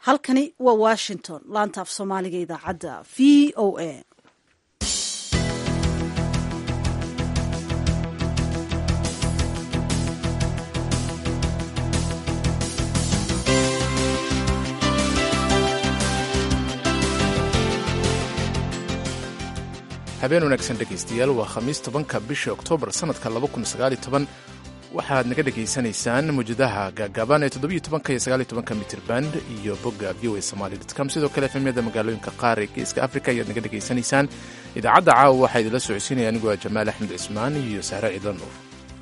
halkani waa washington laanta af soomaaliga idaacadda v o a habeen wanaagsan dhegaystayaal waa khamiis tobanka bisha oktoobar sannadka waxaad naga dhegaysanaysaan mawjadaha gaagaaban ee toddobiyo tobanka iyo sagaaliyo tobanka mitrirband iyo bogga v o a somali com sidoo kale efemyada magaalooyinka qaar ee geeska africa ayaad naga dhegaysanaysaan idaacadda caawa waxaa idinla socodsiinaya anigoo ah jamaal axmed cismaan iyo sahre ciidan nuur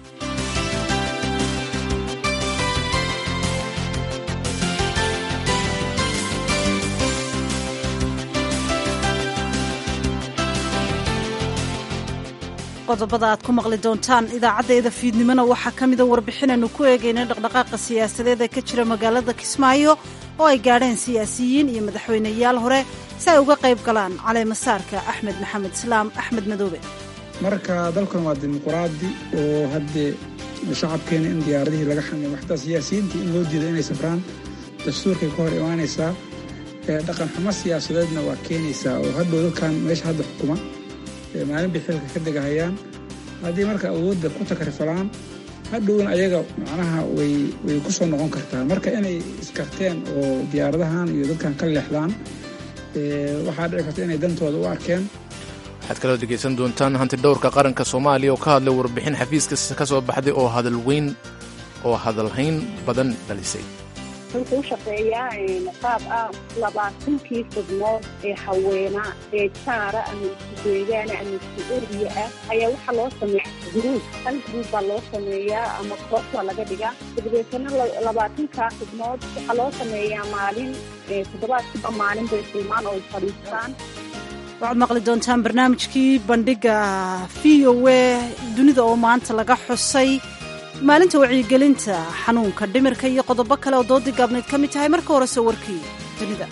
qodobada aad ku maqli doontaan idaacaddeeda fiidnimona waxaa ka mida warbixinaynu ku eegayna dhaqdhaqaaqa siyaasadeed ee ka jira magaalada kismaayo oo ay gaadheen siyaasiyiin iyo madaxweyneyaal hore si ay uga qayb galaan caleemasaarka axmed maxamed islaam axmed madoobe marka dalkan waa dimuquraadi oo haddee shacabkeena in diyaaradihii laga xamay xataa siyaasiyiintii in loo diido inay safraan dastuurkay ka hor imaanaysaa dhaqan xumo siyaasadeedna waa keenaysaa oo hadhow dalkan meesha hadda xukuma maalin bay xilka ka degahayaan haddii marka awoodda ku takrifalaan hadhowna ayaga macnaha way way ku soo noqon kartaa marka inay iskarteen oo diyaaradahan iyo dadkan ka leexdaan waxaa dhici karta inay dantooda u arkeen waxaad kaloo dhegaysan doontaan hanti dhowrka qaranka soomaaliya oo ka hadlay warbixin xafiiska ka soo baxday oo hadalweyn oo hadalhayn badan dhalisay wuxuu u shaqeeyaa qaab ah labaatankii fidmood ee haweenaa ee jaara ama isku deegaana ama isku erbiya ah ayaa waxaa loo sameeya gruub hal gruub baa loo sameeyaa ama koox baa laga dhigaa dabadeetana labaatankaa fidmood waxaa loo sameeyaa maalin toddobaadkiiba maalin bay filmaan oo fadhiistaan waxaad maqli doontaan barnaamijkii bandhiga v o a dunida oo maanta laga xusay maalinta wacyigelinta xanuunka dhimirka iyo qodobo kale oo doodii gaabnayd ka mid tahay marka horese warkii dunida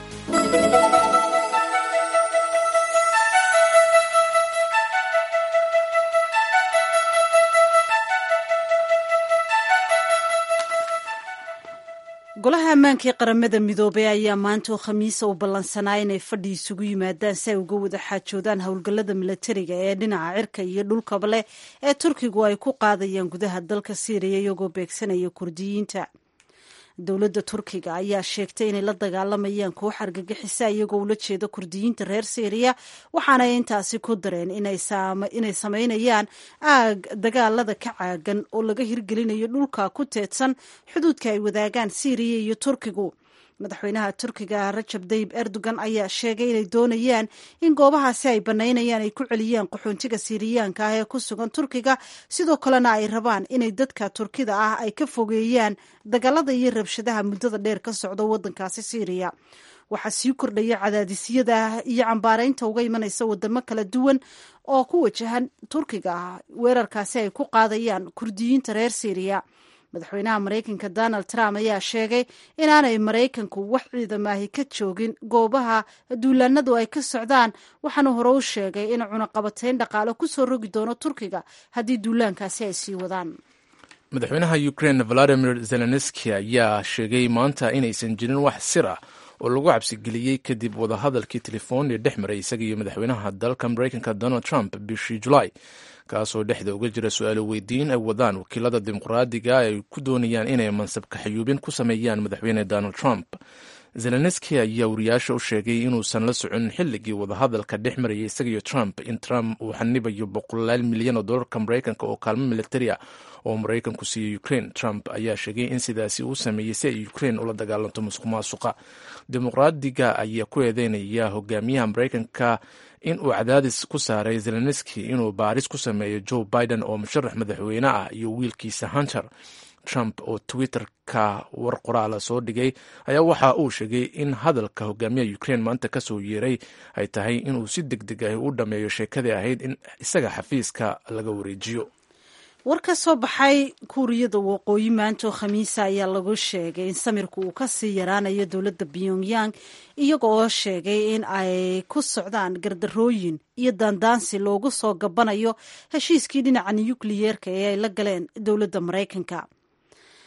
golaha ammaanka ee qaramada midoobey ayaa maanta oo khamiisa u ballansanaa inay fadhi isugu yimaadaan si ay uga wada xaajoodaan howlgallada milatariga ee dhinaca cirka iyo dhulkaba leh ee turkigu ay ku qaadayaan gudaha dalka siiriya iyagoo beegsanaya kurdiyiinta dowladda turkiga ayaa sheegtay inay la dagaalamayaan koox argagixisa iyagoo ula jeeda kurdiyiinta reer syriya waxaanay intaasi ku dareen inay samaynayaan aag dagaalada ka caagan oo laga hirgelinayo dhulka ku teedsan xuduudka ay wadaagaan syriya iyo turkigu madaxweynaha turkiga rajab dayib erdogan ayaa sheegay inay doonayaan in goobahaasi ay bannaynayaan ay ku celiyaan qaxoontiga siiriyaanka ah ee ku sugan turkiga sidoo kalena ay rabaan inay dadka turkida ah ay ka fogeeyaan dagaalada iyo rabshadaha muddada dheer ka socda waddankaasi siiriya waxaa sii kordhaya cadaadisyada iyo cambaaraynta uga imanaysa wadamo kala duwan oo ku wajahan turkiga ah weerarkaasi ay ku qaadayaan kurdiyiinta reer siiriya madaxweynaha maraykanka donald trump ayaa sheegay inaanay maraykanku wax ciidamaahi ka joogin goobaha duulaanadu ay ka socdaan waxaana hore u sheegay in cunaqabatayn dhaqaale ku soo rogi doono turkiga haddii duulaankaasi ay sii wadaan madaxweynaha ukraine valadimir zelenski ayaa sheegay maanta inaysan jirin wax sir ah oo lagu cabsigeliyey kadib wadahadalkii telefoon ee dhex maray isaga iyo madaxweynaha dalka maraykanka donald trump bishii julaay kaasoo dhexda uga jira su-aalo weydiin ay wadaan wakiilada dimuqraadiga ay ku doonayaan inay mansabka xayuubin ku sameeyaan madaxweyne donald trump zelenski ayaa wariyaasha u sheegay inuusan la socon xilligii wadahadalka dhex marayay isagaiyo trump in trump uu xanibayo boqolaal milyan oo dolarka maraykanka oo kaalmo militari ah oo maraykanku siiyo ukraine trump ayaa sheegay in sidaasi uu sameeyey si ay ukraine ula dagaalanto musuq maasuqa dimuqraadiga ayaa ku eedeynaya hogaamiyaha maraykanka in uu cadaadis ku saaray zelenski inuu baaris ku sameeyo joe biden oo musharax madaxweyne ah iyo wiilkiisa hunter trump oo twitter-ka war qoraala soo dhigay ayaa waxa uu sheegay in hadalka hogaamiyaha ukraine maanta kasoo yeeray ay tahay inuu si deg deg ah u dhammeeyo sheekadii ahayd in isaga xafiiska laga wareejiyo war ka soo baxay kuuriyada waqooyi maanta oo khamiisa ayaa lagu sheegay in samirku uu kasii yaraanayo dowladda pyongyang iyaga oo sheegay in ay ku socdaan gardarooyin iyo daandaansi loogu soo gabanayo heshiiskii dhinaca nukliyeerka ee ay la galeen dowladda maraykanka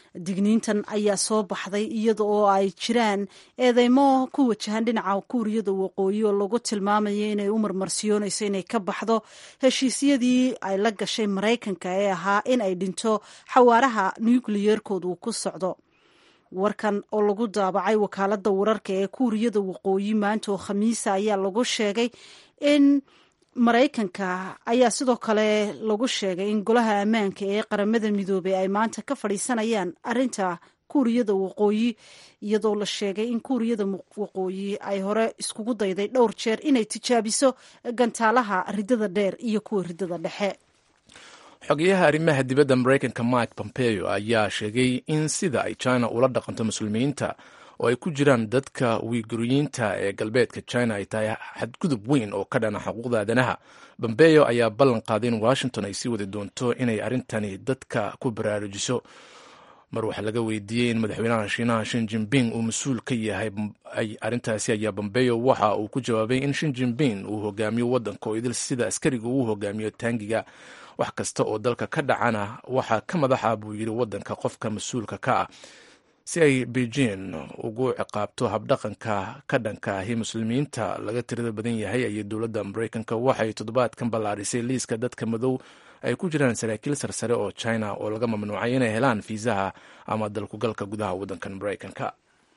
digniintan ayaa soo baxday iyada oo ay jiraan eedeymo ku wajahan dhinaca kuuriyada waqooyi oo lagu tilmaamayo inay u marmarsiyoonayso inay ka baxdo heshiisyadii ay la gashay maraykanka ee ahaa in ay dhinto xawaaraha nukliyerkoodu ku socdo warkan oo lagu daabacay wakaaladda wararka ee kuuriyada waqooyi maanta oo khamiisa ayaa lagu sheegay in maraykanka ayaa sidoo kale lagu sheegay in golaha ammaanka ee qaramada midoobey ay maanta ka fadhiisanayaan arinta kuuriyada waqooyi iyadoo la sheegay in kuuriyada waqooyi ay hore iskugu dayday dhowr jeer inay tijaabiso gantaalaha ridada dheer iyo kuwa ridada dhexe xogeyaha arrimaha dibadda maraykanka mike pompeo ayaa sheegay in sida ay china ula dhaqanto muslimiinta oo ay ku jiraan dadka wiiguriyiinta ee galbeedka china ay tahay xadgudub weyn oo ka dhana xuquuqda aadanaha pompeo ayaa ballan qaaday in washington ay sii wadi doonto inay arrintani dadka ku baraarujiso mar waxaa laga weydiiyey in madaxweynaha shiinaha shin jinping uu mas-uul ka yahay arrintaasi ayaa pompeo waxa uu ku jawaabay in shin jinping uu hogaamiyo waddanka oo idil sida askariga uu hogaamiyo taangiga wax kasta oo dalka ka dhacana waxaa ka madaxa buu yidhi waddanka qofka mas-uulka ka ah si ay beijing ugu ciqaabto habdhaqanka ka dhanka ahi muslimiinta laga tirada badan yahay ayay dowladda maraykanka waxay toddobaadkan ballaarisay liiska dadka madow ay ku jiraan saraakiil sarsare oo china oo laga mamnuucay inay helaan fiisaha ama dalkugalka gudaha waddankan maraykanka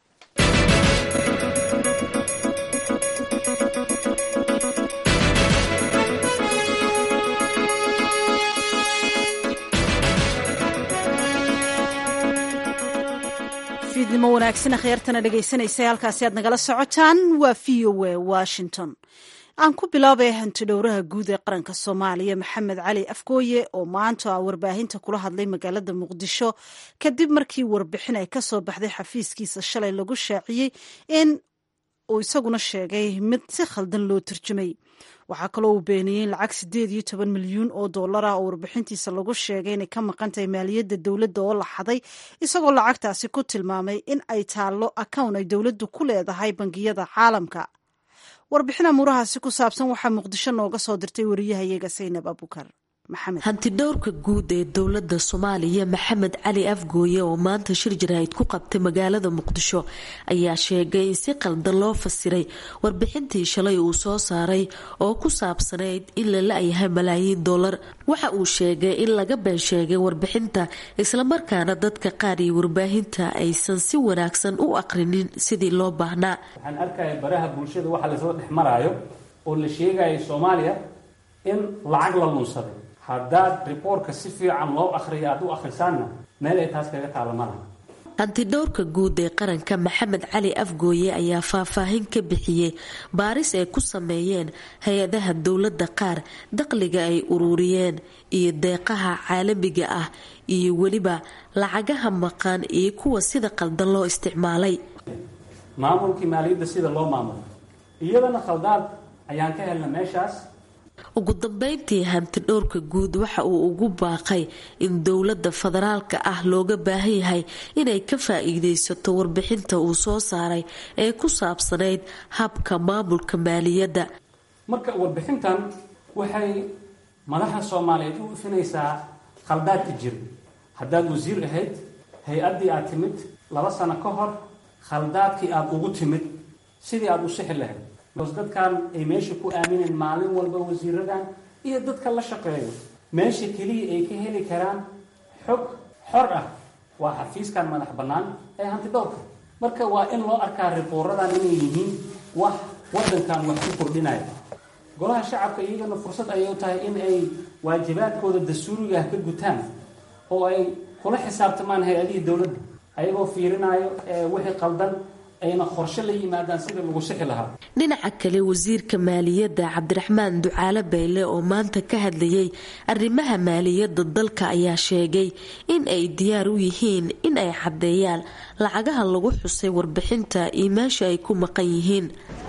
fiidnimo wanaagsan akhyaartana dhegaysanaysa halkaasi aad nagala socotaan waa v o a washington aan ku bilaabay hanti dhowraha guud ee qaranka soomaaliya maxamed cali afgooye oo maanta warbaahinta kula hadlay magaalada muqdisho kadib markii warbixin ay ka soo baxday xafiiskiisa shalay lagu shaaciyey in uu isaguna sheegay mid si khaldan loo turjumay waxaa kaloo uu beeniyey in lacag siddeed iyo toban milyuun oo dollar ah oo warbixintiisa lagu sheegay inay ka maqan tahay maaliyadda dowladda oo la xaday isagoo lacagtaasi ku tilmaamay in ay taallo akown ay dowladdu ku leedahay bangiyada caalamka warbixin amuurahaasi ku saabsan waxaa muqdisho nooga soo dirtay wariyahayaga saynab abukar hantidhowrka guud ee dowladda soomaaliya maxamed cali afgooye oo maanta shir jaraahid ku qabtay magaalada muqdisho ayaa sheegay in si qaldan loo fasiray warbixintii shalay uu soo saaray oo ku saabsanayd in la la-yahay malaayiin dollar waxa uu sheegay in laga been sheegay warbixinta islamarkaana dadka qaar iyo warbaahinta aysan si wanaagsan u aqrinin sidii loo baahnaa waxaan arkaya baraha bulshada waxa laysla dhex maraayo oo la sheegaya soomaaliya in lacag la lunsaday haddaad riboortka si fiican loo akhriya aad u akhrisaanna meel ay taas kaga taalla malaha hantidhowrka guud ee qaranka maxamed cali afgooye ayaa faahfaahin ka bixiyey baaris ay ku sameeyeen hay-adaha dowladda qaar daqliga ay ururiyeen iyo deeqaha caalamiga ah iyo weliba lacagaha maqan iyo kuwa sida qaldan loo isticmaalay maamulkii maaliyadda sida loo maamulo iyadana khaldaad ayaan ka helna meeshaas ugu dambeyntii hantidhowrka guud waxa uu ugu baaqay in dowladda federaalka ah looga baahan yahay inay ka faa-iideysato warbixinta uu soo saaray ee ku saabsanayd habka maamulka maaliyadda marka warbixintan waxay madaxa soomaaliyeed u ifinaysaa khaldaadka jira haddaad wasiir ahayd hay-addii aad timid laba sano ka hor khaldaadkii aada ugu timid sidii aada u sixi lahayd dadkan ay meesha ku aamineen maalin walba wasiiradan iyo dadka la shaqeeyo meesha keliya ay ka heli karaan xog xor ah waa xafiiskan madax bannaan ee hantidhowrka marka waa in loo arkaa riboorradan inay yihiin wax waddankan wax ku kordhinaya golaha shacabka iyagana fursad ayay u tahay in ay waajibaadkooda dastuurigaah ka gutaan oo ay kula xisaabtamaan hay-adihii dowladda ayagoo fiirinayo wixii qaldan ayna qorshe la yimaadaan sidii lagu sixi lahaa dhinaca kale wasiirka maaliyadda cabdiraxmaan ducaale bayle oo maanta ka hadlayay arrimaha maaliyadda dalka ayaa sheegay in ay diyaar u yihiin in ay caddeeyaan lacagaha lagu xusay warbixinta iyo meesha ay ku maqan yihiin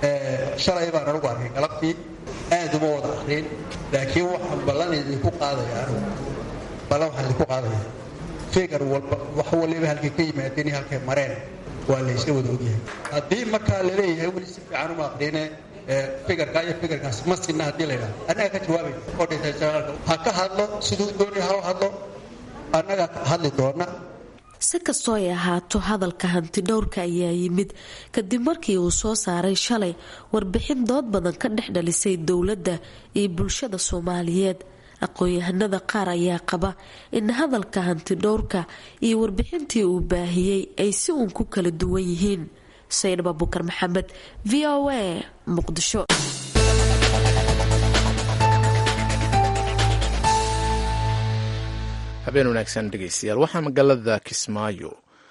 shalay baan anugu arkay galabtii aad uma wada aqriin laakiin waxaan ballan idinku qaadaya anugu ballan waxaan idinku qaadaya figar walba wax waliba halkay ka yimaadeen iyo halkay mareen waa laysla wada ogyahay haddii markaa laleeyahay weli si fiican uma aqriine figarka iyo figarkaas ma sinna haddii la yidhaha annaga ka jawaabay oo dhintay janaalka ha ka hadlo siduu doonaya ha u hadlo annaga hadli doona si kastoo ay ahaato hadalka hanti dhowrka ayaa yimid kadib markii uu soo saaray shalay warbixin dood badan ka dhex dhalisay dowladda iyo bulshada soomaaliyeed aqoon-yahanada qaar ayaa qaba in hadalka hanti dhowrka iyo warbixintii uu baahiyey ay si uun ku kala duwan yihiin sayid abubukar maxamed v o a muqdisho habeen wanaagsan dhegeystayaal waxaa magaalada kismaayo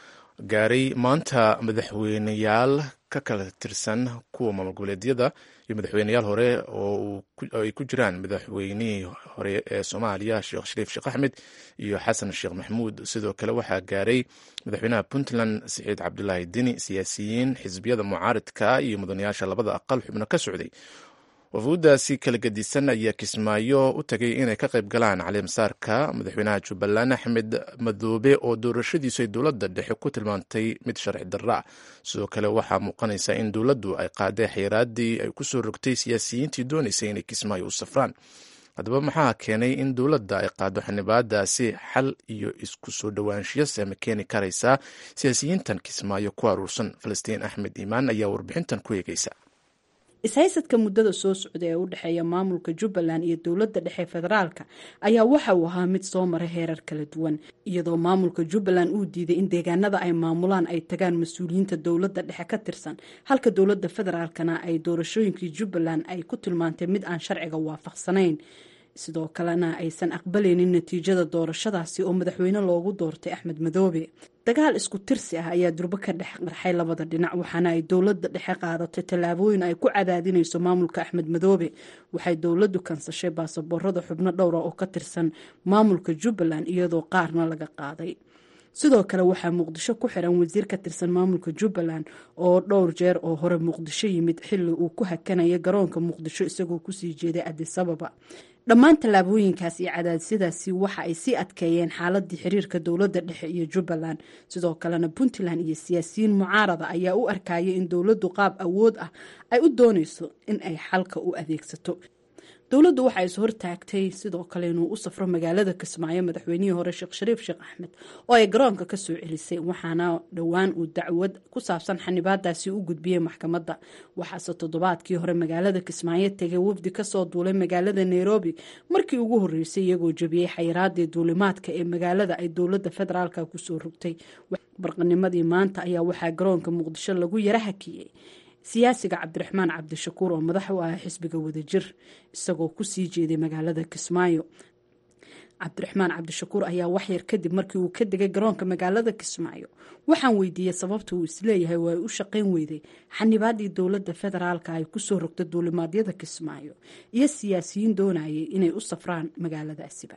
gaaray maanta madaxweyneyaal ka kala tirsan kuwa maamul goboleedyada iyo madaxweyneyaal hore oo ay ku jiraan madaxweynihii hore ee soomaaliya sheekh shariif sheekh axmed iyo xasan sheekh maxamuud sidoo kale waxaa gaaray madaxweynaha puntland siciid cabdulaahi dini siyaasiyiin xisbiyada mucaaridka iyo mudanayaasha labada aqal xubno ka socday wafuuddaasi kala gedisan ayaa kismaayo u tagay inay ka qayb galaan calimasaarka madaxweynaha jubbaland axmed madoobe oo doorashadiisu ay dowladda dhexe ku tilmaantay mid sharci darra sidoo kale waxaa muuqanaysa in dowladdu ay qaaday xayiraadii ay ku soo rogtay siyaasiyiintii doonaysay inay kismaayo u safraan haddaba maxaa keenay in dowladda ay qaado xanibaadaasi xal iyo isku soo dhowaanshiyo seema keeni karaysaa siyaasiyiintan kismaayo ku aruursan falastiin axmed iimaan ayaa warbixintan ku eegeysa ishaysadka muddada soo socda ee u dhexeeya maamulka jubbaland iyo dowladda dhexe federaalka ayaa waxa uu ahaa mid soo mara heerar kala duwan iyadoo maamulka jubbaland uu diiday in deegaanada ay maamulaan ay tagaan mas-uuliyiinta dowladda dhexe ka tirsan halka dowladda federaalkana ay doorashooyinkii jubbaland ay ku tilmaantay mid aan sharciga waafaqsanayn sidoo kalena aysan aqbalaynin natiijada doorashadaasi oo madaxweyne loogu doortay axmed madoobe dagaal isku tirsi ah ayaa durbo ka dhex qarxay labada dhinac waxaana ay dowladda dhexe qaadatay tallaabooyin ay ku cadaadinayso maamulka axmed madoobe waxay dowladdu kansashay baasaboorada xubno dhowra oo ka tirsan maamulka jubbaland iyadoo qaarna laga qaaday sidoo kale waxaa muqdisho ku xiran wasiir ka tirsan maamulka jubbaland oo dhowr jeer oo hore muqdisho yimid xilli uu ku hakanaya garoonka muqdisho isagoo kusii jeeday adisababa dhammaan tallaabooyinkaas iyo cadaadisyadaasi waxa ay sii adkeeyeen xaaladii xiriirka dowladda dhexe iyo jubbaland sidoo kalena puntland iyo siyaasiyiin mucaarada ayaa u arkayay in dowladdu qaab awood ah ay u doonayso in ay xalka u adeegsato dowladdu waxay is hortaagtay sidoo kale inuu u safro magaalada kismaayo madaxweynihii hore sheekh shariif sheekh axmed oo ay garoonka kasoo celisay waxaana dhowaan uu dacwad ku saabsan xanibaadaasi u gudbiyey maxkamadda waxaase toddobaadkii hore magaalada kismaayo tegay wafdi kasoo duulay magaalada nairobi markii ugu horeysay iyagoo jebiyey xayiraadii duulimaadka ee magaalada ay dowladda federaalka kusoo rogtay barqanimadii maanta ayaa waxaa garoonka muqdisho lagu yara hakiyey siyaasiga cabdiraxmaan cabdishakuur oo madax u ah xisbiga wadajir isagoo kusii jeeday magaalada kismaayo cabdiraxmaan cabdishakuur ayaa waxyar kadib markii uu ka degay garoonka magaalada kismaayo waxaan weydiiyey sababta uu isleeyahay waa ay u shaqayn weyday xanibaadii dowladda federaalka ay kusoo rogta duulimaadyada kismaayo iyo siyaasiyiin doonayay inay u safraan magaaladaasiba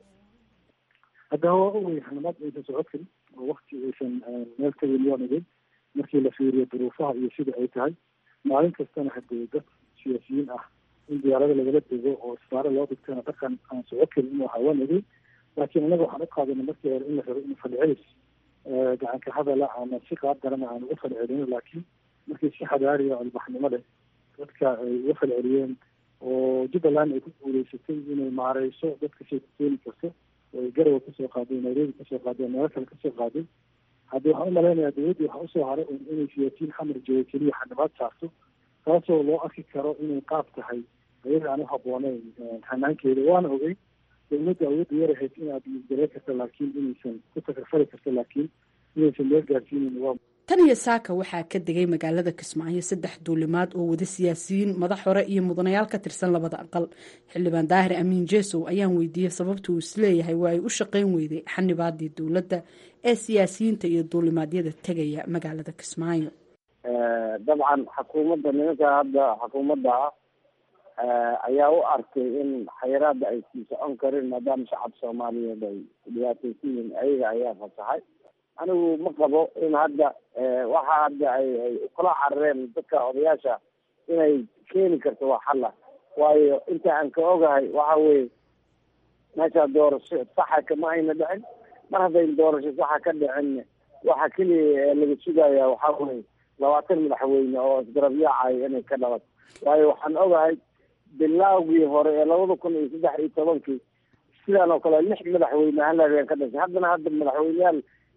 haddaba waa ogay xanibaad aysan socodkan oo wakti aysan meel tagin waa nagay markii la fiiriyo duruufaha iyo sida ay tahay maalin kastana hadee dad siyaasiyiin ah in diyaarada lagala dego oo isbaaro loo dhigtana dhaqan aan soco karin inuu hawanagay laakiin inaga waxaan u qaadana markii hore in la rabo in falcelis gacanka hadala ama si qaab darana aan uga falcelino laakiin markii si xadaariya o albaxnimo leh dadka ay uga falceliyeen oo jubbaland ay ku guuleysatay inay maareyso dadka shay ku keeni karto oo ay garowa kasoo qaaday nairobi kasoo qaaday meelo kale kasoo qaaday haddi waxaan umalaynayaa dowladdii waxaa usoo haray un inay siyaasiyiin xamar jooga keliya xanibaad saarto taasoo loo arki karo inay qaab tahay ayaga aan uhabooneyn hanaankeeda waana ogey dowladda awoodda yarahayd inaad isgalee karta laakiin inaysan ku takarfali karto laakiin inaysan meel gaarsiinin waa tan iyo saaka waxaa ka degay magaalada kismaayo saddex duulimaad oo wada siyaasiyiin madax hore iyo mudanayaal ka tirsan labada aqal xildhibaan daahir amiin jesow ayaan weydiiyey sababta uu isleeyahay waa ay u shaqayn weyday xanibaadii dowladda ee siyaasiyiinta iyo duulimaadyada tegaya magaalada kismaayo dabcan xukuumadda nimanka hadda xukuumadda ah ayaa u arkay in xayiraada ay sii socon karin maadaama shacab soomaaliyeed ay dhibaataysan yihiin ayaga ayaa fasaxay anigu ma qabo in hadda waxa hadda ay ay kula carareen dadka odayaasha inay keeni karto waa xalla waayo inta aan ka ogahay waxa weye meesha doorasho saxa kama ayna dhicin mar haddayn doorasho saxa ka dhicin waxa keliya laga sugaya waxa weye labaatan madaxweyne oo isgarabyaacaya inay ka dhabato waayo waxaan ogahay bilaawgii hore ee labada kun iyo saddex iyo tobankii sidaan oo kale lix madaxweyne hal habeen ka dhashay haddana hadda madaxweyneyaal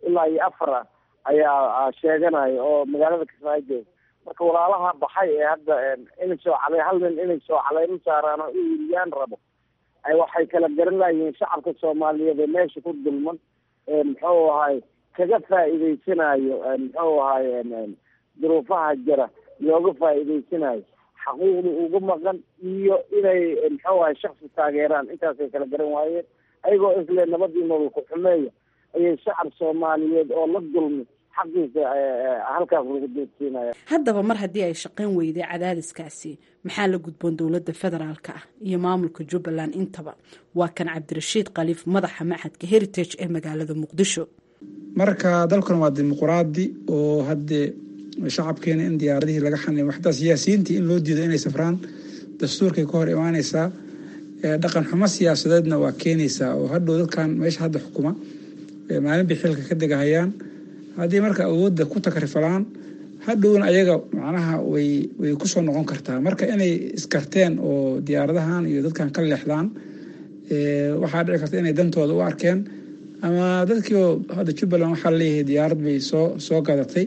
ilaa iyo afar ah ayaa sheeganaya oo magaalada kismaayo jooga marka walaalaha baxay ee hadda inay soo calay hal nin inay soo caleyma saaraan oo iiriyaan rabo ay waxay kala garan layihiin shacabka soomaaliyeed ee meesha ku dulman muxuu ahay kaga faa'iideysanayo muxuu ahay duruufaha jira looga faa'iideysanayo xaquuqda uga maqan iyo inay muxuu ahay shaksi taageeraan intaasay kala garan waayeen ayagoo isle nabadii nolol ku xumeeya ayay shacab soomaaliyeed oo la dulmi xaqiisa halkaas lagu doodsiinaya haddaba mar haddii ay shaqayn weyday cadaadiskaasi maxaa la gudboon dowladda federaalka ah iyo maamulka jubbaland intaba waa kan cabdirashiid khaliif madaxa maxadka heritage ee magaalada muqdisho marka dalkan waa dimuquraadi oo haddee shacabkeena in diyaaradihii laga xanimo xataa siyaasiyiintii in loo diido inay safraan dastuurkay ka hor imaaneysaa dhaqan xumo siyaasadeedna waa keenaysaa oo hadhow dadkan meesha hadda xukuma maalin bay xilka ka degahayaan haddii marka awoodda ku takrifalaan hadhowna ayaga macnaha way way kusoo noqon kartaa marka inay iskarteen oo diyaaradahan iyo dadkan ka leexdaan waxaa dhici karta inay dantooda u arkeen ama dadkiioo hadda jubbaland waxaa leeyahay diyaarad bay soo soo gadatay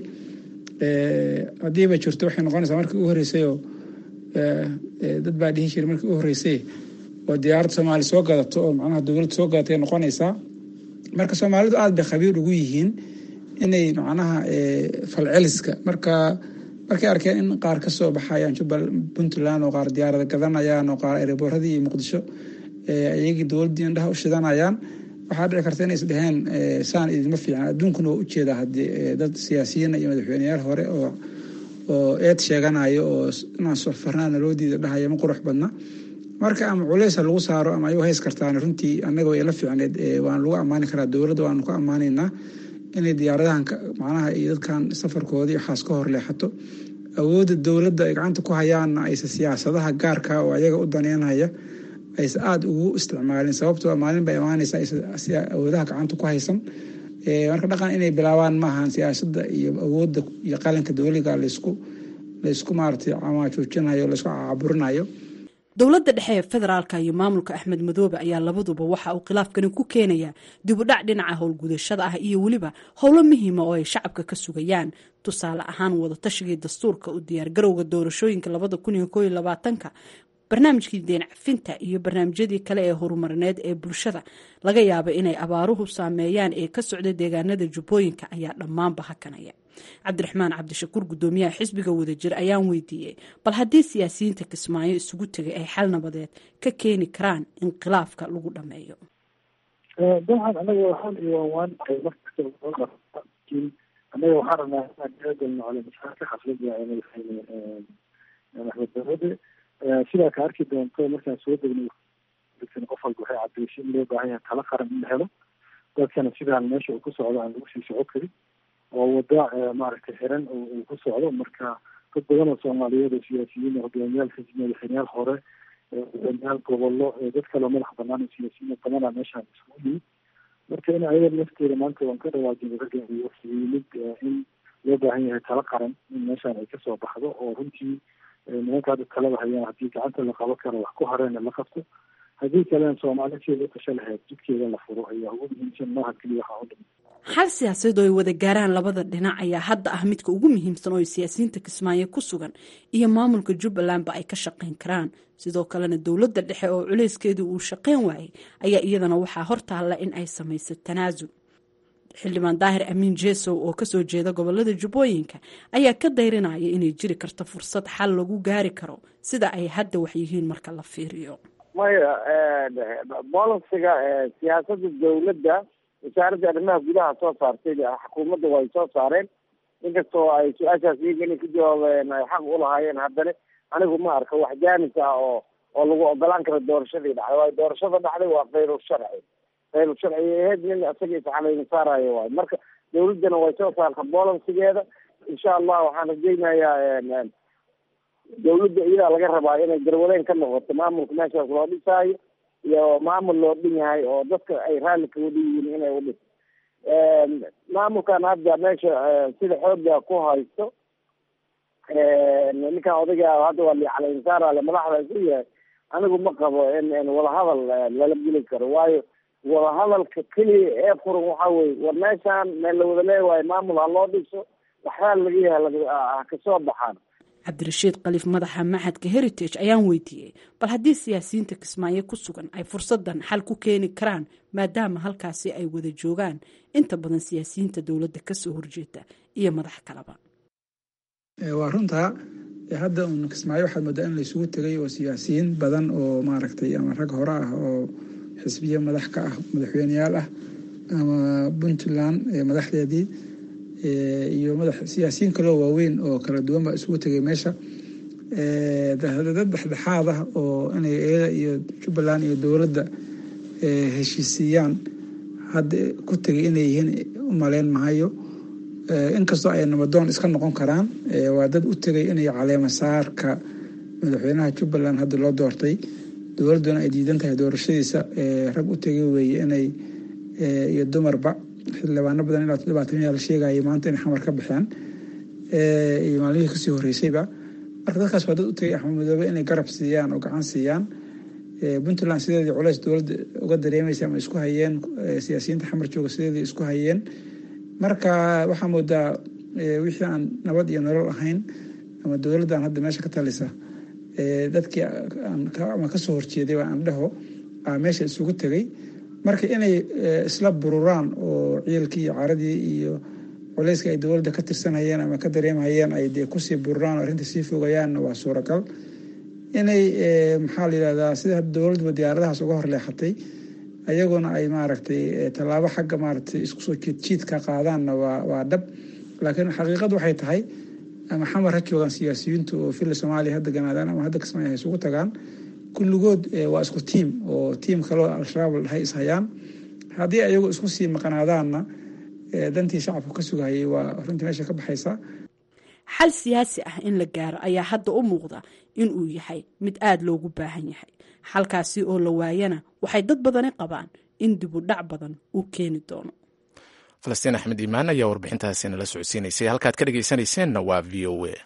haddiiba jirto waxay noqonaysaa markii u horreysayoo dad baa dhihi jiray markii u horreysay oo diyaarad soomaali soo gadato oo macnaha dowladda soo gadatay noqonaysaa marka soomaalidu aada bay khabiir ugu yihiin inay macnaha falceliska marka markay arkeen in qaar ka soo baxayaan jubbal puntland oo qaar diyaarada gadanayaan oo qaar ereborradii iyo muqdisho iyagii dowladdii indhaha u shidanayaan waxaa dhici karta inay isdheheen saan idinma fiican adduunkuna waa ujeedaa haddii dad siyaasiyiina iyo madaxweyneyaal hore oo oo eed sheeganayo oo inaan safarnaana loo diida dhahaya ma qurux badna marka ama culeysa lagu saaro ama ay u hays kartaan runtii annaga way la fiicneed waan lagu ammaani karaa dowladda waanu ku ammaanaynaa inay diyaaradahan macnaha iyo dadkan safarkoodii waxaas ka hor leexato awoodda dowladda ay gacanta ku hayaanna aysa siyaasadaha gaarka oo ayaga u daneynaya aysa aada ugu isticmaalin sababtoo maalin baa imaanaysa aysa awoodaha gacanta ku haysan marka dhaqan inay bilaabaan maahan siyaasadda iyo awoodda iyo qalinka dowliga laysku laysku maaratay camaajoojinayo laysku caburinayo dowladda dhexe ee federaalka iyo maamulka axmed madoobe ayaa labaduba waxa uu khilaafkani ku keenayaa dibudhac dhinaca howlgudashada ah iyo weliba howlo muhiima oo ay shacabka ka sugayaan tusaale ahaan wadatashigai dastuurka u diyaargarowga doorashooyinka labada kun iyo kooiyo labaatanka barnaamijkii deen cafinta iyo barnaamijyadii kale ee horumarineed ee bulshada laga yaaba inay abaaruhu saameeyaan ee ka socda deegaanada jubbooyinka ayaa dhammaanba hakanaya cabdiraxmaan cabdishakuur gudoomiyaha xisbiga wadajir ayaan weydiiyey bal haddii siyaasiyiinta kismaayo isugu tegay ay xal nabadeed ka keeni karaan in khilaafka lagu dhameeyo dabcan anaga waxaan iwaanwaan markastalakin anaga waxaan rabnaa inaan kagalno caleemasaarka xaflada madaxweyne axmed dawade sidaa ka arki doonto markaan soo degno qof walba waxay cadeysay in loo baahan yahay tala qaran in la helo dadkana sidaan meesha uu ku socdo aan lagu sii soco karin oo wada maaragtay xiran uu ku socdo marka dad badan oo soomaaliyeed oo siyaasiyiin hogaamiyaal xisbi madaxweyneyaal hore hogaamiyaal gobollo dad kaleo madax banaan oo siyaasiyiin badana meeshaan isugu yimid marka in ayada lafteeda maanta waan ka dhawaajin ragga yimid in loo baahan yahay tala qaran in meeshaan ay kasoo baxdo oo runtii nimanka hadda talada hayaan haddii gacanta la qabo karo wax ku hareena la qabto haddii kalena soomaali sieda u tasha lahayd jidkeeda la furo ayaa ugu muhiimsan maaha keliya waxaa u dhimay xal siyaasadeed oo ay wada gaaraan labada dhinac ayaa hadda ah midka ugu muhiimsan oo ay siyaasiyiinta kismaayo ku sugan iyo maamulka jubbalandba ay ka shaqayn karaan sidoo kalena dowladda dhexe oo culeyskeedu uu shaqayn waayay ayaa iyadana waxaa hortaalla in ay samayso tanaasul xildhibaan daahir amiin jesow oo kasoo jeeda gobolada jubbooyinka ayaa ka dayrinaya inay jiri karto fursad xal lagu gaari karo sida ay hadda wax yihiin marka la fiiriyo maya bolisiga siyaasada dawladda wasaaradda arrimaha gudaha soo saartay xukuumadda way soo saareen inkastoo ay su-aashaas iyaga inay ku jawaabeen ay xaq ulahaayeen haddana anigu ma arka wax jaanis ah oo oo lagu ogolaan karo doorashadii dhacday waayo doorashada dhacday waa khayru sharci khayru sharci aheyd nin isaga iscalayna saarayo waayo marka dawladdana way soo saarta bolisigeeda insha allah waxaan rajaynayaa dawladda iyadaa laga rabaa inay garwadeen ka noqoto maamulka meeshaas loo dhisaayo iyo maamul loo dhin yahay oo dadka ay raalli kaga yihiin inay u dhiso maamulkan hadda meesha sida xooga ku haysto ninkan odayga hadda waa licalaynsaarale madaxda isu yahay anigu ma qabo in wadahadal lala geli karo waayo wadahadalka keliya ee furan waxaa weye war meeshaan meel la wada leewahay maamul ha loo dhiso waxbaa laga yaha ha kasoo baxaan cabdirashiid khaliif madaxa maxadka heritage ayaan weydiiyey bal haddii siyaasiyiinta kismaayo ku sugan ay fursadan xal ku keeni karaan maadaama halkaasi ay wada joogaan inta badan siyaasiyiinta dowladda kasoo horjeeda iyo madax kaleba waa runtaa hadda uun kismaayo waxaad moodaa in laysugu tegay oo siyaasiyiin badan oo maaragtay ama rag hore ah oo xisbiya madax ka ah madaxweyneyaal ah ama puntland madaxdeedii iyo madax siyaasiyiin kaloo waaweyn oo kala duwan baa isugu tegay meesha dad dhexdhexaad ah oo inay iyada iyo jubbaland iyo dowladda heshiisiiyaan hadda ku tegay inay yihiin u maleyn mahayo inkastoo ay nabadoon iska noqon karaan waa dad u tegay inay caleema saarka madaxweynaha jubbaland hadda loo doortay dowladduna ay diidan tahay doorashadiisa rag u tegay weeye inay iyo dumarba xildhibaano badan ilaa toddobaatan yaa la sheegayay maanta inay xamar ka baxeen iyo maalmihii kasii horreysayba marka dadkaas waa dad u tegay axmed madoobe inay garab siiyaan oo gacan siiyaan puntland sideedii culeys dowladda uga dareemaysa ama isku hayeen siyaasiyiinta xamar jooga sideedii isku hayeen marka waxaa moodaa wixii aan nabad iyo nolol ahayn ama dowladdan hadda meesha ka talisa dadkii ama kasoo horjeeday waa aan dhaho meesha isugu tegay marka inay isla bururaan oo ciilkii iyo caradii iyo culeyska ay dowladda ka tirsanayeen ama ka dareemhayeen ay dee kusii bururaan oo arrinta sii fogayaanna waa suuragal inay maxaa la yidhahdaa sida dowladduba diyaaradahaas uga horleexatay ayaguna ay maaragtay tallaabo xagga maaragtay isku soo jiidjiidka qaadaanna waa waa dhab laakiin xaqiiqadu waxay tahay ama xamar ha joogaan siyaasiyiintu oo filla soomaaliya hadda ganaadaan ama hadda kismaayo ha isugu tagaan kulligood waa isku tiim oo tiim kaloo al-shabaab hay ishayaan haddii ayagu isku sii maqnaadaanna dantii shacabku ka sugahayay waa runtii meesha ka baxaysa xal siyaasi ah in la gaaro ayaa hadda u muuqda in uu yahay mid aada loogu baahan yahay xalkaasi oo la waayana waxay dad badani qabaan in dibu dhac badan uu keeni doono falastiin axmed iimaan ayaa warbixintaasi nala socodsiinaysay halkaad ka dhegaysanayseennna waa v o a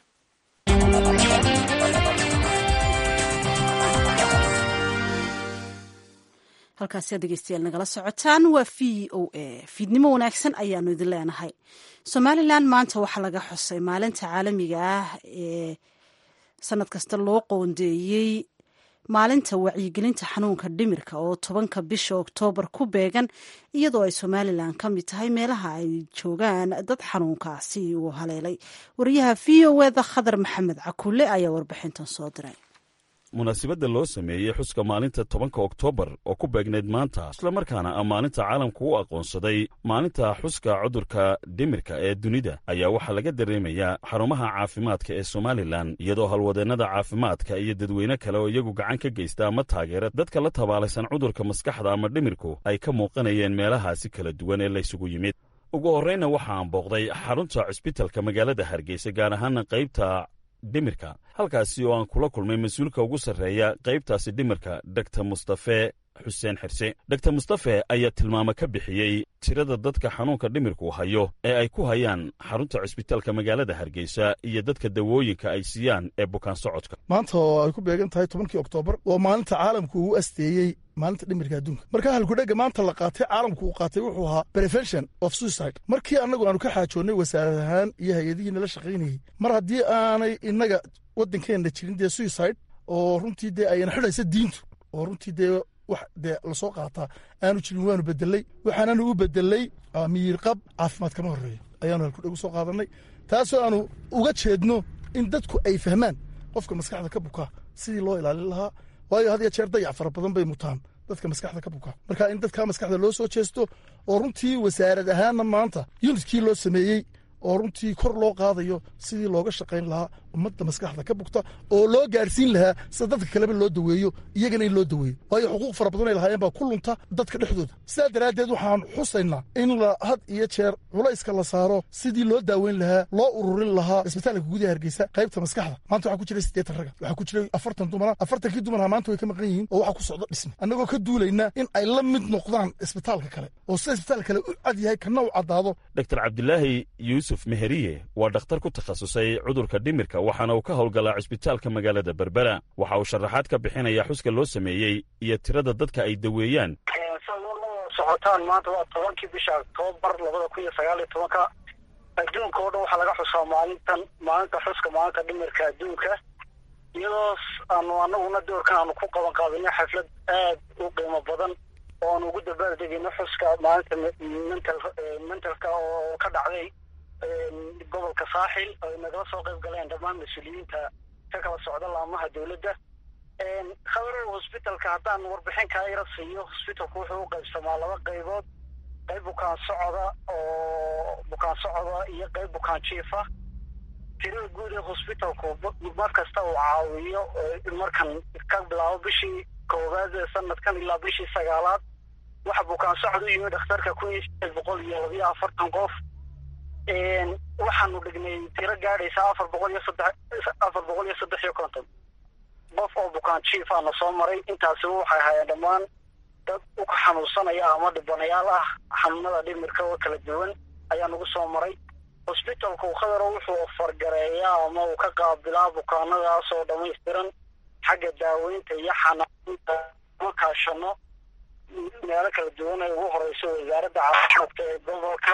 halkaasi aad dhegeystayaal nagala socotaan waa v o a fiidnimo wanaagsan ayaanu idin leenahay somalilan maanta waxaa laga xusay maalinta caalamiga ah ee sanad kasta loo qoondeeyey maalinta wacyigelinta xanuunka dhimirka oo tobanka bisha oktoobar ku beegan iyadoo ay somalilan ka mid tahay meelaha ay joogaan dad xanuunkaasi uu haleelay wariyaha v o eda khadar maxamed cakulle ayaa warbixintan soo diray munaasibadda loo sameeyey xuska maalinta tobanka oktoobar oo ku beegnayd maanta islamarkaana a maalinta caalamku u aqoonsaday maalinta xuska cudurka dhimirka ee dunida ayaa waxaa laga dareemayaa xarumaha caafimaadka ee somalilan iyadoo halwadeennada caafimaadka iyo dadweyne kale oo iyagu gacan ka geysta ama taageera dadka la tabaalaysan cudurka maskaxda ama dhimirku ay ka muuqanayeen meelahaasi kala duwan ee laysugu yimid ugu horraynna waxaan booqday xarunta cusbitalka magaalada hargeysa gaar ahaana qaybta dhimirka halkaasi oo aan kula kulmay mas-uulka ugu sarreeya qaybtaasi dhimirka dogtor mustafe xuseen xirse dogtor mustafe ayaa tilmaamo ka bixiyey tirada dadka xanuunka dhimirku hayo ee ay ku hayaan xarunta cusbitaalka magaalada hargeysa iyo dadka dawooyinka ay siiyaan ee bukaan socodka maanta oo ay ku beegan tahay tobankii oktoobar oo maalinta caalamku uu asteeyey maalinta dhimirka adduunka marka halkudhega maanta la qaatay caalamku uu qaatay wuxuu ahaa prevention of suicide markii annagu aanu ka xaajoonnay wasaarad ahaan iyo hay-adihii nala shaqaynayey mar haddii aanay innaga waddankeenna jirin dee suicide oo runtii dee ayna xidhaysa diintu oo runtii dee wax dee lasoo qaataa aanu jirin waanu bedelay waxaananu u bedelay miyiirqab caafimaad kama horreeya ayaanu halkudheg u soo qaadannay taasoo aanu uga jeedno in dadku ay fahmaan qofka maskaxda ka bukaa sidii loo ilaalin lahaa waayo had ya jeer dayac fara badan bay mutaan dadka maskaxda ka bukaa marka in dadka maskaxda loo soo jeesto oo runtii wasaarad ahaanna maanta yunitkii loo sameeyey oo runtii kor loo qaadayo sidii looga shaqayn lahaa ummadda maskaxda ka bugta oo loo gaarsiin lahaa sida dadka kaleba loo daweeyo iyagana in loo daweeyo waayo xuquuq fara badan ay lahaayeen baa ku lunta dadka dhexdooda sidaa daraaddeed waxaan xusaynaa in la had iyo jeer culayska la saaro sidii loo daaweyn lahaa loo ururin lahaa isbitaalka gudaha hargeysa qaybta maskaxda maanta waxaa ku jiray siddeetan raga waxaa ku jiray afartan dumara afartankii dumarha maanta way ka maqan yihiin oo waxaa ku socdo dhisme annagoo ka duulayna in ay la mid noqdaan isbitaalka kale oo sida isbitaalka kale u cad yahay kana u caddaado dr cabdilaahi yuusuf meheriye waa dhakhtar ku takhasusay cudurka dhimirka waxaana uu ka howlgalaa cusbitaalka magaalada berbera waxa uu sharaxaad ka bixinaya xuska loo sameeyey iyo tirada dadka ay daweeyaan socotaan maanta waa tobankii bisha octoobar labada kun iyo sagaal iyo tobanka adduunka oo dhan waxaa laga xusaa maalintan maalinta xuska maalinta dhimirka adduunka iyadoo aanu anaguna doorkan aanu ku qaban qaadinay xaflad aad u qiimo badan oo aanu ugu dabaaldegayno xuska maalinta mental mentalka oo ka dhacday gobolka saaxil ay nagala soo qayb galeen dhammaan mas-uuliyiinta ka kala socda laamaha dowladda khabarow hosbitalka haddaan warbixin kaa yara siiyo hosbitalku wuxuu u qaybsamaa laba qaybood qayb bukaan socoda oo bukaan socoda iyo qayb bukaan jiifa tirada guud ee hosbitalku mar kasta uu caawiyo markan ka bilaabo bishii koowaad ee sanadkan ilaa bishii sagaalaad waxa bukaan socod u yimi dhakhtarka kun iyo sideed boqol iyo labiyo afartan qof waxaanu dhignay tiro gaadhaysa afar boqol iyo saddex afar boqol iyo saddex iyo konton qof oo bukaan jiif aana soo maray intaasiba waxay hayeen dhammaan dad u xanuunsanaya ama dhibanayaal ah xanuunada dhimirka oo kala duwan ayaa nagu soo maray hosbitalku khadaro wuxuu fargareeyaa ama uu ka qaabilaa bukaanadaas oo dhammaystiran xagga daaweynta iyo xanaaninta ma kaashano meelo kala duwan ay ugu horeyso wasaaradda caafimaadka ee gobolka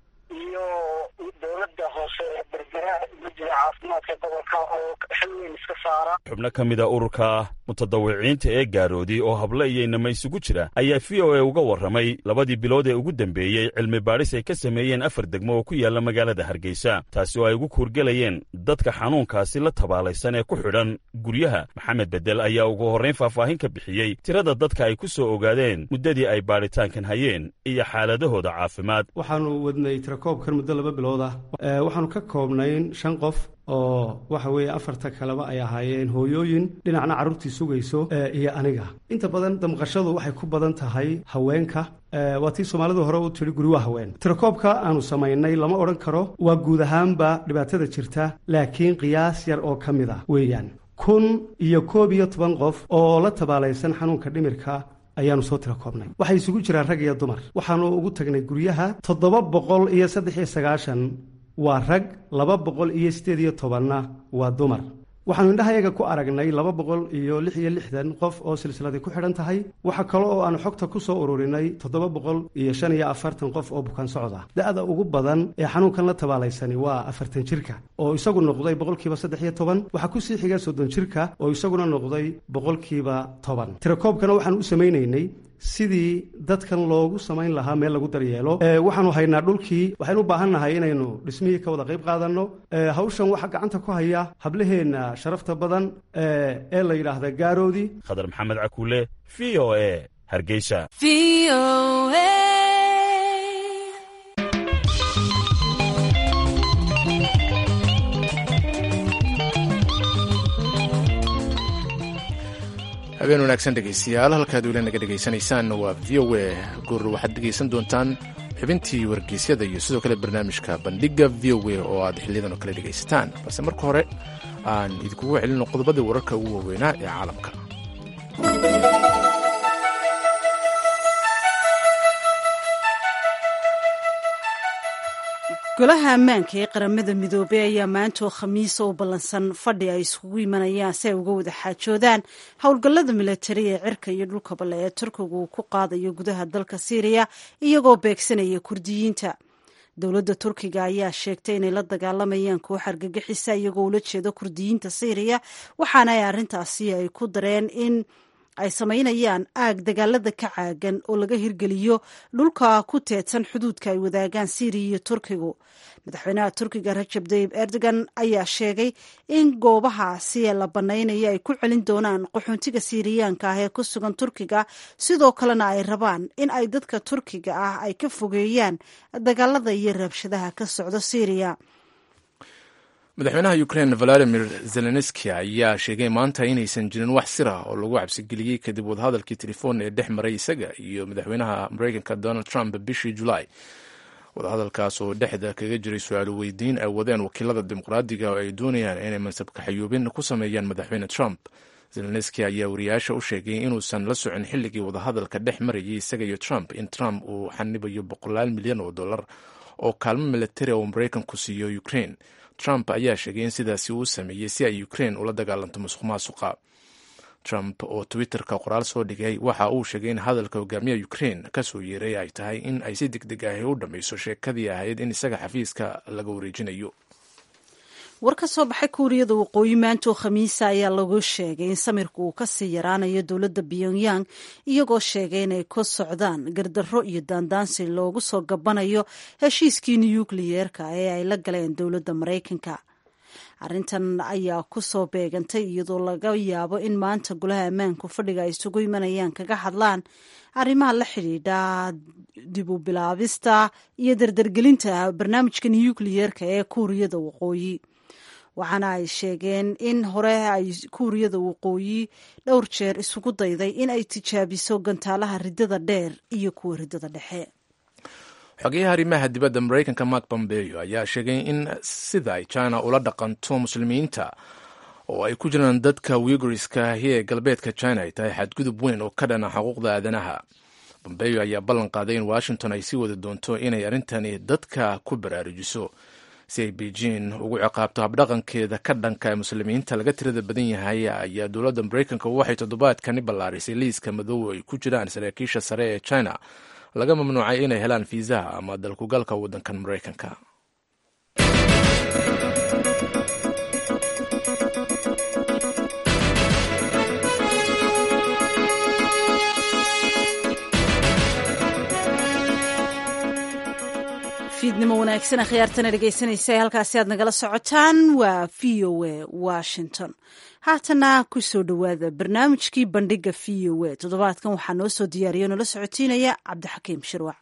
iyo dowladda hoose ee berbera guddiga caafimaadka gobolka oo xil weyn iska saara xubno ka mid a ururka mutadawiciinta ee gaaroodi oo hablo iyo inama isugu jira ayaa v o a uga warramay labadii bilood ee ugu dambeeyey cilmi baadhis ay ka sameeyeen afar degmo oo ku yaalla magaalada hargeysa taasi oo ay ugu kuurgelayeen dadka xanuunkaasi la tabaalaysan ee ku xidhan guryaha maxamed bedel ayaa ugu horrayn faahfaahin ka bixiyey tirada dadka ay ku soo ogaadeen muddadii ay baadhitaankan hayeen iyo xaaladahooda caafimaad waxaanu wadnay tirakoobkan muddo laba bilood ah waxaanu ka koobnayn shan qof oo waxa weeye afarta kaleba ay ahaayeen hooyooyin dhinacna carruurtii sugayso iyo aniga inta badan damqashadu waxay ku badan tahay haweenka waa tii soomaalidu hore u tidhi guri waa haween tirakoobka aanu samaynay lama odhan karo waa guud ahaanba dhibaatada jirta laakiin qiyaas yar oo ka mid ah weeyaan kun iyo koob iyo toban qof oo la tabaalaysan xanuunka dhimirka ayaanu soo tira koobnay waxay isugu jiraan rag iyo dumar waxaanu ugu tagnay guryaha toddoba boqol iyo saddex iyo sagaashan waa rag laba boqol iyo siddeed iyo tobanna waa dumar waxaanu indhahayaga ku aragnay laba boqol iyo lix iyo lixdan qof oo silsiladii ku xidhan tahay waxa kale oo aanu xogta ku soo ururinay toddoba boqol iyo shan iyo afartan qof oo bukaan socod ah da-da ugu badan ee xanuunkan la tabaalaysani waa afartan jirka oo isagu noqday boqolkiiba saddex iyo toban waxaa kusii xiga soddon jirka oo isaguna noqday boqolkiiba toban tirakoobkana waxaan u samaynaynay sidii dadkan loogu samayn lahaa meel lagu daryeelo waxaanu haynaa dhulkii waxaynu u baahan nahay inaynu dhismihii ka wada qayb qaadanno hawshan waxaa gacanta ku haya hablaheenna sharafta badan ee la yidhaahda gaaroodi khadar maxamed cakuule v o e hargeysa habeen wanaagsan dhegaystayaal halkaad weli naga dhegaysanaysaan waa v o a goor waxaad dhegaysan doontaan xubintii wargeysyada iyo sidoo kale barnaamijka bandhiga v o a oo aad xiliyadan oo kale dhegaysataan balse marka hore aan idinkugu celino qodobadii wararka ugu waaweynaa ee caalamka golaha ammaanka ee qaramada midoobey ayaa maantoo khamiisa u ballansan fadhi ay iskugu imanayaan si ay uga wada xaajoodaan howlgallada milatari ee cirka iyo dhulka balle ee turkiga uu ku qaadayo gudaha dalka siiriya iyagoo beegsanaya kurdiyiinta dowladda turkiga ayaa sheegtay inay la dagaalamayaan koox argagixisa iyagoo ula jeeda kurdiyiinta siiriya waxaana ay arrintaasi ay ku dareen in ay samaynayaan aag dagaalada ka caagan oo laga hirgeliyo dhulka ku teedsan xuduudka ay wadaagaan siiriya iyo turkigu madaxweynaha turkiga rajab tayib erdogan ayaa sheegay in goobahaasi ee la banaynayo ay ku celin doonaan qaxoontiga siiriyaanka ah ee ku sugan turkiga sidoo kalena ay rabaan in ay dadka turkiga ah ay ka fogeeyaan dagaalada iyo rabshadaha ka socda siiriya madaxweynaha ukraine valadimir zelenski ayaa sheegay maanta inaysan jirin wax sir ah oo lagu cabsigeliyey kadib wadahadalkii telefoon ee dhex maray isaga iyo madaxweynaha mareykanka donald trump bishii julaay wadahadalkaas oo dhexda kaga jiray su-aalo weydiin ay wadeen wakiilada dimuqraadiga oo ay doonayaan inay mansabka xayuubin ku sameeyaan madaxweyne trump zelenski ayaa wariyaasha u sheegay inuusan la socon xilligii wadahadalka dhex marayay isaga iyo trump in trump uu xanibayo boqolaal milyan oo dollar oo kaalmo milatari oo mareykanku siiyo ukraine trump ayaa sheegay in sidaasi uu sameeyey si ay ukraine ula dagaalanto musuq maasuqa trump oo twitterka qoraal soo dhigay waxa uu sheegay in hadalka hogaamiyaha ukraine kasoo yeeray ay tahay in ay si deg deg ahi u dhammayso sheekadii ahayd in isaga xafiiska laga wareejinayo war ka soo baxay kuuriyada waqooyi maantoo khamiisa ayaa lagu sheegay in samirka uu kasii yaraanayo dowladda pyongyang iyagoo sheegay inay ku socdaan gardarro iyo daandaansi loogu soo gabanayo heshiiskii nuyukliyeerka ee ay la galeen dowladda maraykanka arrintan ayaa ku soo beegantay iyadoo laga yaabo in maanta golaha ammaanku fadhiga ay isugu imanayaan kaga hadlaan arrimaha la xidhiidha dib u bilaabista iyo dardargelinta barnaamijka nuyukliyeerka ee kuuriyada waqooyi waxaana ay sheegeen in hore ay kuuriyada waqooyi dhowr jeer isugu dayday in ay tijaabiso gantaalaha ridada dheer iyo kuwa ridada dhexe xogeyaha arrimaha dibadda maraykanka mark bombeyo ayaa sheegay in sida ay china ula dhaqanto muslimiinta oo ay ku jiraan dadka wiguriska ahi ee galbeedka china ay tahay xadgudub weyn oo ka dhana xuquuqda aadanaha bombeyo ayaa ballan qaaday in washington ay sii wadi doonto inay arrintani dadka ku baraarujiso si ay beijing ugu ciqaabto habdhaqankeeda ka dhanka ee muslimiinta laga tirada badan yahay ayaa dowladda maraykanka waxay toddobaadkani ballaarisay liiska madow ay ku jiraan saraakiisha sare ee china laga mamnuucay inay helaan fiisaha ama dalkugalka waddankan maraykanka fiidnimo wanaagsan akhyaartana dhegaysanaysa ee halkaasi aad nagala socotaan waa v o a washington haatana ku soo dhowaada barnaamijkii bandhiga v o a toddobaadkan waxaa noo soo diyaariya noola socotiinaya cabdixakiim shirwac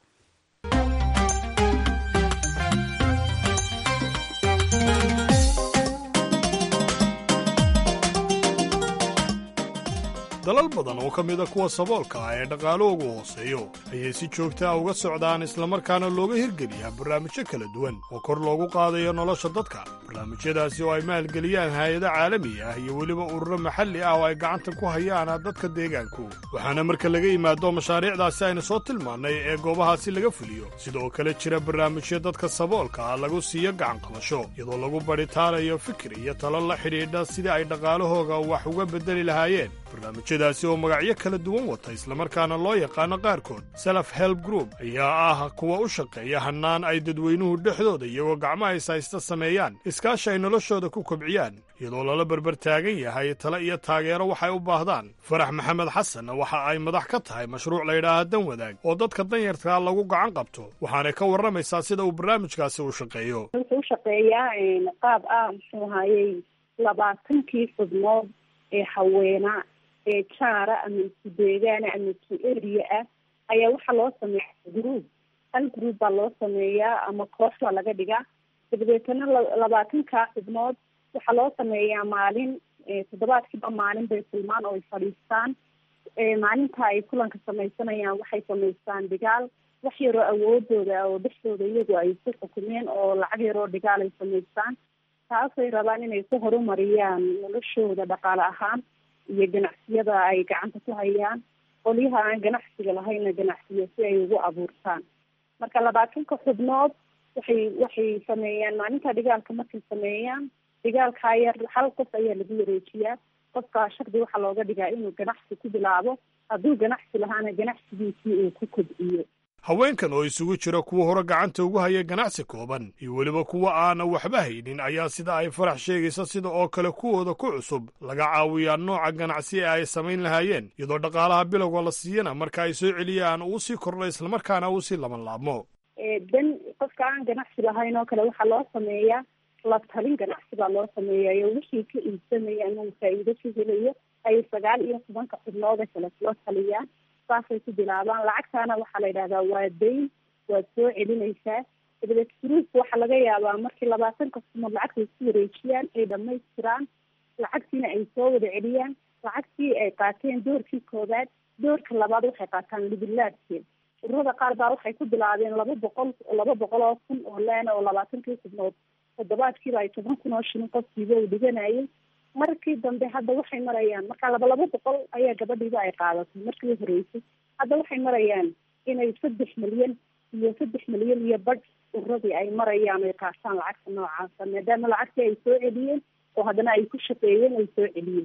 dalal badan oo ka mida kuwa saboolka ah ee dhaqaalahoogu hooseeyo ayay si joogta ah uga socdaan islamarkaana looga hirgeliyaa barnaamijyo kala duwan oo kor loogu qaadayo nolosha dadka barnaamijyadaasi oo ay maalgeliyaan haayado caalami ah iyo weliba ururo maxalli ah oo ay gacanta ku hayaan dadka deegaanku waxaana marka laga yimaado mashaariicdaasi aynu soo tilmaannay ee goobahaasi laga fuliyo sidoo kale jira barnaamijyo dadka saboolka ah lagu siiyo gacanqabasho iyadoo lagu badhitaanayo fikir iyo talo la xidhiidha sidii ay dhaqaalahooga wax uga beddeli lahaayeen barnaamijyadaasi oo magacyo kala duwan wata islamarkaana loo yaqaano qaarkood self help group ayaa ah kuwa u shaqeeya hannaan ay dadweynuhu dhexdooda iyagoo gacmaha ishaysta sameeyaan iskaashi ay noloshooda ku kobciyaan iyadoo lala berber taagan yahay tale iyo taageero waxay u baahdaan farax maxamed xasan waxa ay madax ka tahay mashruuc layidhaaha dan wadaag oo dadka danyartaa lagu gacan qabto waxaanay ka warramaysaa sida uu barnaamijkaasi u shaqeeyo wuxuu u shaqeeyaa qaab ah muxuu ahayey labaatankii xubnood ee haweenaa ee jaara ama isku deegaana ama isku eriya ah ayaa waxaa loo sameeya group hal group baa loo sameeyaa ama koox baa laga dhigaa dabadeetana labaatankaa xubnood waxaa loo sameeyaa maalin toddobaadkiiba maalin bay kulmaan oo ay fadhiistaan maalinta ay kulanka samaysanayaan waxay samaystaan dhigaal wax yaroo awoodooda oo dhexdooda iyagu ay ku xukumeen oo lacag yaroo dhigaal ay samaystaan taasay rabaan inay ku horumariyaan noloshooda dhaqaale ahaan iyo ganacsiyada ay gacanta ku hayaan qolyaha aan ganacsiga lahaynna ganacsiyo si ay ugu abuurtaan marka labaatanka xubnood waxay waxay sameeyaan maalinta dhigaalka markay sameeyaan dhigaalkaa yar hal qof ayaa lagu wareejiyaa qofkaa shardi waxaa looga dhigaa inuu ganacsi ku bilaabo hadduu ganacsi lahaana ganacsigiisii uu ku kobciyo haweenkan oo isugu jira kuwa hore gacanta ugu haya ganacsi kooban iyo weliba kuwa aana waxba haynin ayaa sida ay farax sheegaysa sida oo kale kuwooda ku cusub laga caawiyaa nooca ganacsi ee ay samayn lahaayeen iyadoo dhaqaalaha bilowga la siiyana marka ay soo celiyaan uu sii kordho islamarkaana uu sii laban laabmo dan qofka aan ganacsi lahayn oo kale waxaa loo sameeyaa la talin ganacsi baa loo sameeyayo wixii ka iibsamaya ama uu faa'iido ka helayo ay sagaal iyo tobanka xubnooda kale kula taliyaan saasay ku bilaabaan lacagtaana waxaa la yidhahdaa waa dayn waad soo celinaysaa dabadeed gruupka waxaa laga yaabaa markii labaatanka xubnood lacagta isku wareejiyaan ay dhamaystiraan lacagtiina ay soo wada celiyaan lacagtii ay qaateen doorkii koobaad doorka labaad waxay qaataan libilaadkeed ururada qaar baa waxay ku bilaabeen laba boqol laba boqol oo kun oo leena oo labaatankii xubnood toddobaadkiiba ay toban kun oo shilin qofkiiba uu dhiganayay markii dambe hadda waxay marayaan marka laba laba boqol ayaa gabadhiiba ay qaadatay markii horeysay hadda waxay marayaan inay saddex milyan iyo saddex milyan iyo badh ururadii ay marayaan ay qaataan lacagta noocaasa maadaama lacagtii ay soo celiyeen oo haddana ay ku shaqeeyeen ay soo celiyeen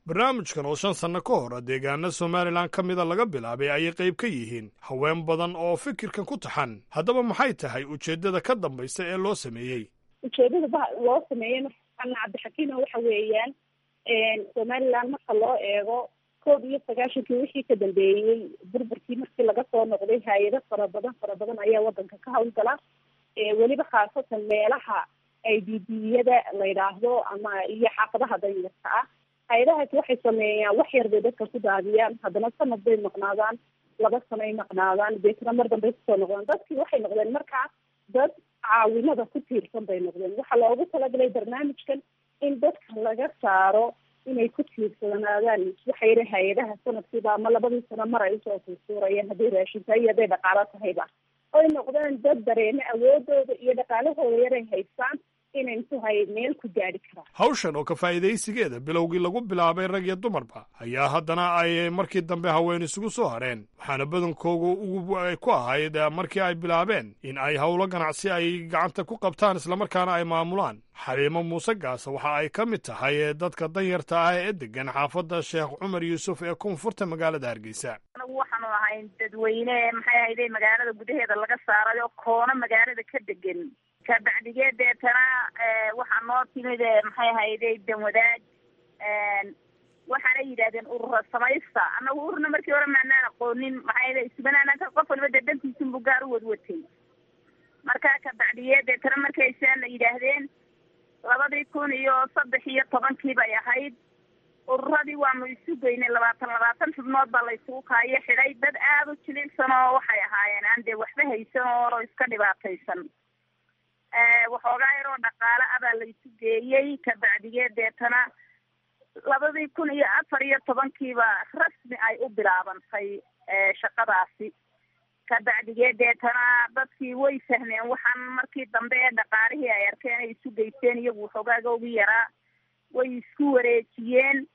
barnaamijkan oo shan sanno ka hor deegaana somalilan ka mida laga bilaabay ayay qayb ka yihiin haween badan oo fikirkan ku taxan haddaba maxay tahay ujeeddada ka dambaysa ee loo sameeyey ujeedada ba loo sameeyey markaana cabdixakiima waxa weeyaan somaliland marka loo eego koob iyo sagaashankii wixii ka dambeeyey burburkii markii laga soo noqday hay-ado fara badan fara badan ayaa wadanka ka hawlgala weliba khaasatan meelaha ay ddiyada la yidhaahdo ama iyo xaafadaha danyarka ah hay-adahaasi waxay sameeyaan wax yar bay dadka ku daadiyaan haddana sanad bay maqnaadaan laba sanoay maqnaadaan deetna mar dambay kusoo noqdaan dadkii waxay noqdeen markaa dad caawinada ku tiirsan bay noqdeen waxaa loogu talagalay barnaamijkan in dadka laga saaro inay ku tiirsanaadaan waxa yidhi hay-adaha sanadkiiba ama labadii sano mar ay usoo suursuurayaan hadday raashin tahay iyo hadday dhaqaalo tahayba oy noqdeen dad dareeme awoodooda iyo dhaqaalahooda yaray haystaan inay intuhay meel ku gaadhi karaan hawshan oo ka faa'iidaysigeeda bilowgii lagu bilaabay rag iyo dumarba ayaa haddana ay markii dambe haween isugu soo hareen waxaana badankoogu ugu ay ku ahayd markii ay bilaabeen in ay howlo ganacsi ay gacanta ku qabtaan islamarkaana ay maamulaan xaliimo muuse gaasa waxa ay ka mid tahay dadka danyarta ah ee degan xaafadda sheekh cumar yuusuf ee koonfurta magaalada hargeysa anagu waxaanu ahayn dadweyne maxay ahayday magaalada gudaheeda laga saaray oo koona magaalada ka degan kabacdigee deetana waxaa noo timid maxay ahayday danwadaag waxaanay yidhahdeen urura samaysta annagu ururna markii hore maanaan aqoonin maxay ahayday isbanaanaka qof waliba dee dantiisunbu gaar u wadwatay marka kabacdigee deetana markay saana yidhaahdeen labadii kun iyo saddex iyo tobankii bay ahayd ururadii waanu isu geynay labaatan labaatan xubnood baa la isugu kaayo xidhay dad aada u jilicsan oo waxay ahaayeen aan dee waxba haysan oo iska dhibaataysan waxoogaa yaroo dhaqaale ah baa la isu geeyey kabacdigee deetana labadii kun iyo afar iyo tobankiiba rasmi ay u bilaabantay shaqadaasi kabacdigee deetana dadkii way fahmeen waxaan markii dambe ee dhaqaalihii ay arkeen ay isu geysteen iyagu waxoogaaga ugu yaraa way isku wareejiyeen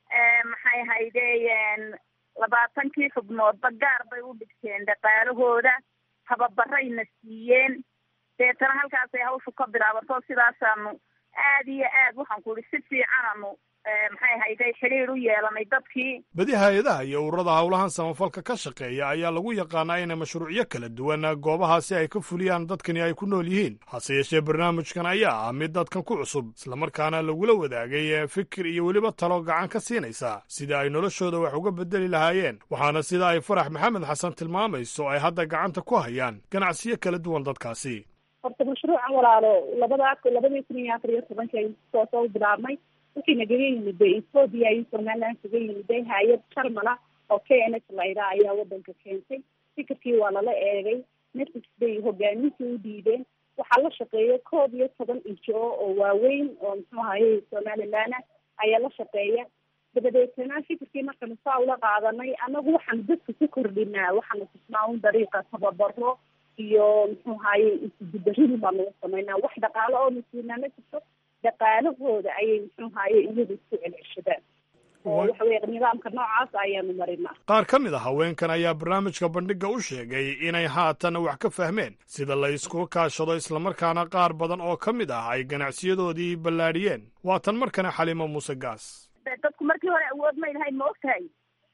maxay haydeen labaatankii xubnoodba gaar bay u dhigteen dhaqaalahooda tababarayna siiyeen deetana halkaasay hawshu ka bilaabato sidaasaanu aada iyo aad waxaan ku ihi si fiicananu maxay hayday xidhiir u yeelanay dadkii badi hay-adaha iyo ururada howlahan samafalka ka shaqeeya ayaa lagu yaqaanaa inay mashruucyo kala duwan goobahaasi ay ka fuliyaan dadkani ay ku nool yihiin hase yeeshee barnaamijkan ayaa ah mid dadkan ku cusub islamarkaana lagula wadaagay fikir iyo weliba talo gacan ka siinaysa sida ay noloshooda wax uga bedeli lahaayeen waxaana sida ay farax maxamed xasan tilmaamayso ay hadda gacanta ku hayaan ganacsiyo kala duwan dadkaasi horta mashruucan walaalo labadaa labadii kun iyo afar iyo tobankii ay soo soo bilaabmay wixii nagaga yimiday ethoobia iyo somaliland kaga yimiday hay-ad jarmala oo k n h layda ayaa wadanka keentay fikirkii waa lala eegay netflix bay hogaamintii u dhiibeen waxaa la shaqeeya koob iyo toban injo oo waaweyn oo muxuu ahaye somaliland ayaa la shaqeeya dabadeetana fikirkii markanu saa ula qaadanay anagu waxaanu dadka ku kordhinaa waxaanu tusnaa un dariiqa tababaro iyo muxuu ahaye isugudaridii baa lagu samaynaa wax dhaqaalo oo nasiinaa ma jirto dhaqaalahooda ayay muxuu ahaye iyagu isku celceshadaan oo waxa weye nidaamka noocaas ayaanu marinaa qaar ka mid a haweenkan ayaa barnaamijka bandhigga u sheegay inay haatan wax ka fahmeen sida la isku kaashado islamarkaana qaar badan oo ka mid ah ay ganacsiyadoodii ballaadhiyeen waatan markana xaliimo muuse gaas dadku markii hore awood may lahayn ma ogtahay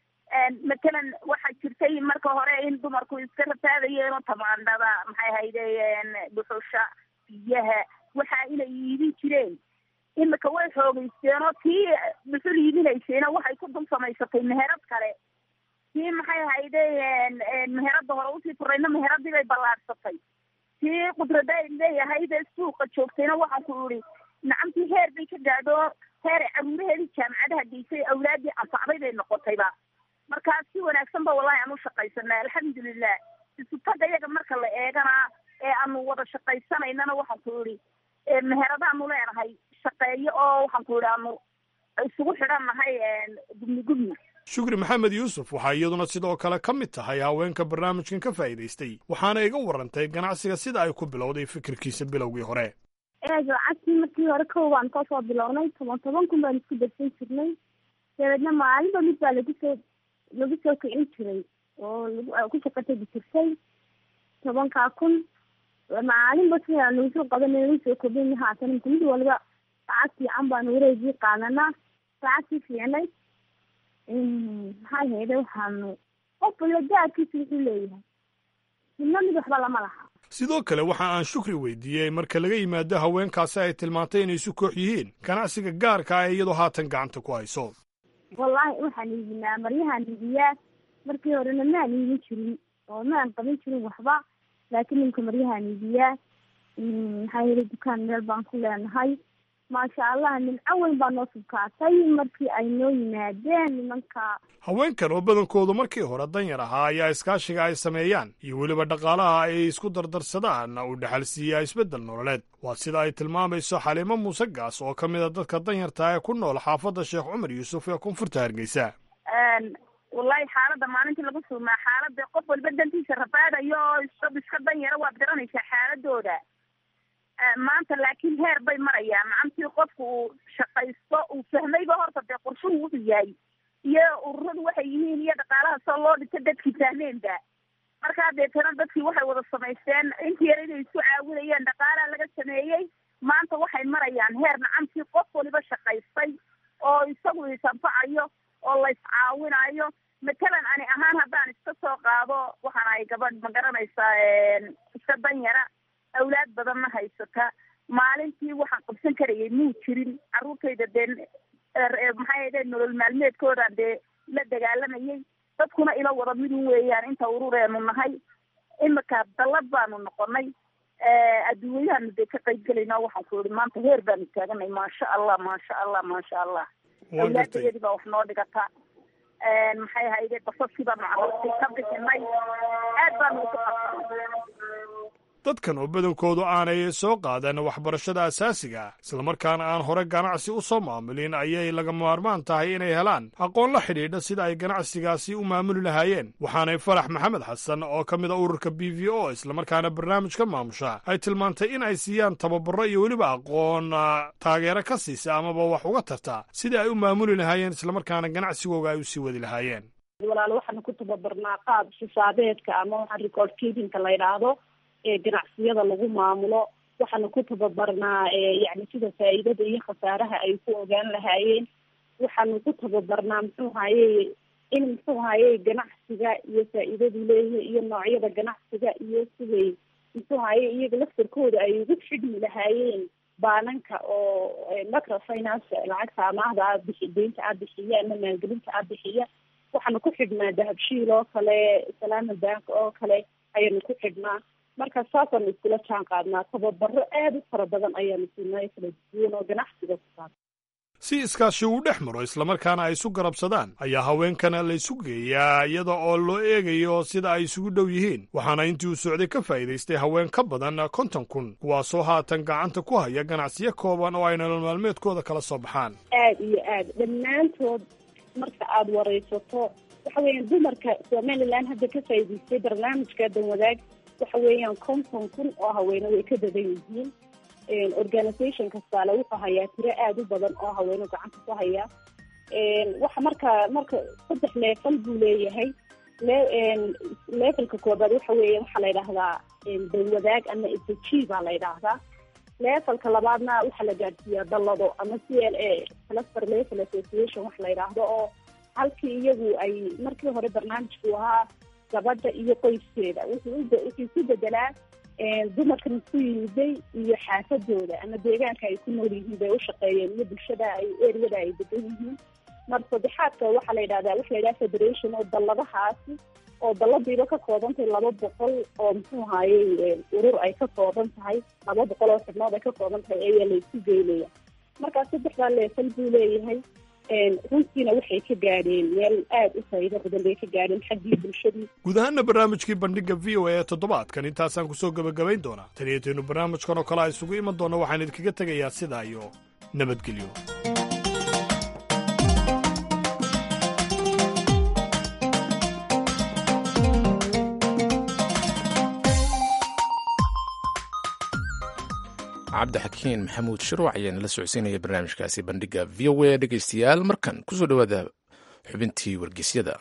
matalan waxaa jirtay marka hore in dumarku iska rafaadayeen tamaandhada maxay haydeen dhuxusha biyaha waxa inay iibin jireen imika way xoogeysteen oo tii dhuxul iibinaysayna waxay ku dul samaysatay meherad kale tii maxay haydeen meherada hore usii furayna meheradii bay ballaadhsatay tii qudrada ay leeyahaydee suuqa joogtayna waxaan ku ihi nacamtii heer bay ka gaadho heer caruuraheedii jaamacadaha geysay awlaadii anfacday bay noqotayba markaa si wanaagsan ba wallahi aan u shaqaysanaa alxamdulilah isutaga iyaga marka la eegana ee aanu wada shaqaysanaynana waxaan ku ihi meheradaanu leenahay shaqeeyo oo waxaan ku idhi aanu isugu xidhannahay gubni gubni shukri maxamed yuusuf waxaa iyaduna sidoo kale ka mid tahay haweenka barnaamijkan ka faa'iidaystay waxaana iga warantay ganacsiga sida ay ku bilowday fikirkiisa bilowgii hore lacagtii markii hore kow baan kasoo bilownay toban toban kun baan isku darsan jirnay dabeedna maalinba mid baa lagu soo lagu soo kicin jiray oo lagu ku shaqatagi jirtay tobankaa kun maalinba sidaa nagu soo qabanay nagu soo kobin haatan mid waliba lacag fiican baanu wareegii qaadanaa lacagtii fiicnay maxay hayde waxaanu qof waliba gaadkiisa wuxuu leeyahay midna mid waxba lama laha sidoo kale waxa aan shukri weydiiyey marka laga yimaado haweenkaasi ay tilmaantay inay isu koox yihiin ganacsiga gaarka ah ee iyadoo haatan gacanta ku hayso wallaahi waxaan iibinaa maryahaan iibiyaa markii horena maan iibin jirin oo maan qabin jirin waxba laakiin ninka maryahaan iibiyaa maxaa yili dukaan meel baan ku leenahay maasha allah nimco weyn baa noo subkaatay markii ay noo yimaadeen nimanka haweenkan oo badankoodu markii hore danyar ahaa ayaa iskaashiga ay sameeyaan iyo weliba dhaqaalaha ay isku dardarsadaan uu dhexal siiyaa isbeddel nololeed waa sida ay tilmaamayso xaliimo muuse gaas oo ka mid a dadka danyarta ee ku nool xaafadda sheekh cumar yuusuf ee koonfurta hargeysa wallahi xaaladda maalintii lagu sugnaa xaaladda qof walba dantiisa rafaadayo oo isab iska danyara waad garanaysaa xaaladooda maanta laakiin heer bay marayaan macantii qofku uu shaqaysto uu fahmayba horta dee qorshuhu wuxuu yahay iyo ururadu waxay yihiin iyo dhaqaalaha soo loo dhito dadkii fahmeenba markaa deetana dadkii waxay wada samaysteen intii yar inay isu caawinayeen dhaqaalaha laga sameeyey maanta waxay marayaan heer macantii qof waliba shaqaystay oo isagu isanfacayo oo la iscaawinayo matalan ani ahaan haddaan iska soo qaado waxaan ahay gabadh ma garanaysaa iska danyara awlaad badanna haysata maalintii waxaan qabsan karayay muu jirin carruurtayda dee maxay ahde nolol maalmeedkoodaan dee la dagaalamayay dadkuna ila wada midun weeyaan inta urureenu nahay imika dallad baanu noqonay adduunyahaanu dee ka qayb gelayna waxaan ku ihi maanta heer baanu taaganay maasha allah maasha allah maasha allah awlaadayadii baa wax noo dhigata maxay ahayde basaskii baanu carruurtii ka bixinay aad baanu uku qabsanay dadkan oo badankoodu aanay soo qaadan waxbarashada asaasiga islamarkaana aan hore ganacsi u soo maamulin ayay laga maarmaan tahay inay helaan aqoon la xidhiidha sida ay ganacsigaasi u maamuli lahaayeen waxaanay farax maxamed xasan oo ka mid a ururka b v o islamarkaana barnaamijka maamusha ay tilmaantay in ay siiyaan tababaro iyo weliba aqoon taageero ka siisa amaba wax uga tarta sidii ay u maamuli lahaayeen islamarkaana ganacsigooga ay u sii wadi lahaayeen walaal waxaanu ku tababarnaa qaab xisaabeedka ama waxaan record keepinka la yidhaahdo ee ganacsiyada lagu maamulo waxaanu ku tababarnaa yani sida faa'iidada iyo khasaaraha ay ku ogaan lahaayeen waxaanu ku tababarnaa muxuu haye in muxuu haye ganacsiga iyo faa'iidadu leeyahay iyo noocyada ganacsiga iyo siday muxuu haye iyaga laftarkooda ay ugu xidhmi lahaayeen baananka oo microfinance lacagta amaahda aad bixi deynta aad bixiya ama maalgelinta aad bixiya waxaanu ku xidhnaa dahabshiil oo kale salaama bank oo kale ayaanu ku xidhnaa marka saasaanu iskula jaan qaadnaa tababaro aad u fara badan ayaanu siinay kala duwan oo ganacsiga ku saabsan si iskaashi uu dhex maro islamarkaana ay isu garabsadaan ayaa haweenkana la isu geeyaa iyada oo loo eegayo sida ay isugu dhow yihiin waxaana intii uu socday ka faa'iidaystay haween ka badan konton kun kuwaasoo haatan gacanta ku haya ganacsiyo kooban oo ay nolol maalmeedkooda kala soo baxaan aad iyo aad dhammaantood marka aada waraysato waxa weeyaan dumarka somalilan hadda ka faa'iidaystay barnaamijka danwadaag waxa weeyaan konton kun oo haweene way ka badan yihiin organisation kastaale wuxuu hayaa tiro aada u badan oo haweenu gacanta ku haya waxa marka marka saddex leefal buu leeyahay leefalka koobaad waxa weeya waxaa la yidhaahdaa danwadaag ama sg baa la yidhaahdaa leefalka labaadna waxaa la gaadhsiiyaa dallado ama c l a cluster level association wax la yidhaahdo oo halkii iyagu ay markii hore barnaamijku ahaa gabadha iyo qoyskeeda wuxuu isu bedelaa dumarkan isku yimiday iyo xaafadooda ama deegaanka ay ku nool yihiin bay ushaqeeyeen iyo bulshada ay eriyada ay degan yihiin mar saddexaadka waxaa la yidhahdaa waxa la yidhaha federation oo dalladahaasi oo dalladiiba ka kooban tahay laba boqol oo muxuu ahaaye urur ay ka kooban tahay laba boqol oo xubnood ay ka kooban tahay ayaa la isu geynaya markaa saddexdaa leefal buu leeyahay runtiina waxay ka gaadheen meel aada u faa'iido badan bay ka gaadheen xaggii bulshadii guud ahaana barnaamijkii bandhiga v o a ee toddobaadkan intaasaan kusoo gebagabayn doonaa taniyataynu barnaamijkan oo kale a isugu iman doona waxaan idinkaga tegayaa sidaa iyo nabadgelyo cabdixakiin maxamuud shirwac ayaana la socodsiinaya barnaamijkaasi bandhiga v o a dhegeystayaal markan kusoo dhowaada xubintii wargeysyada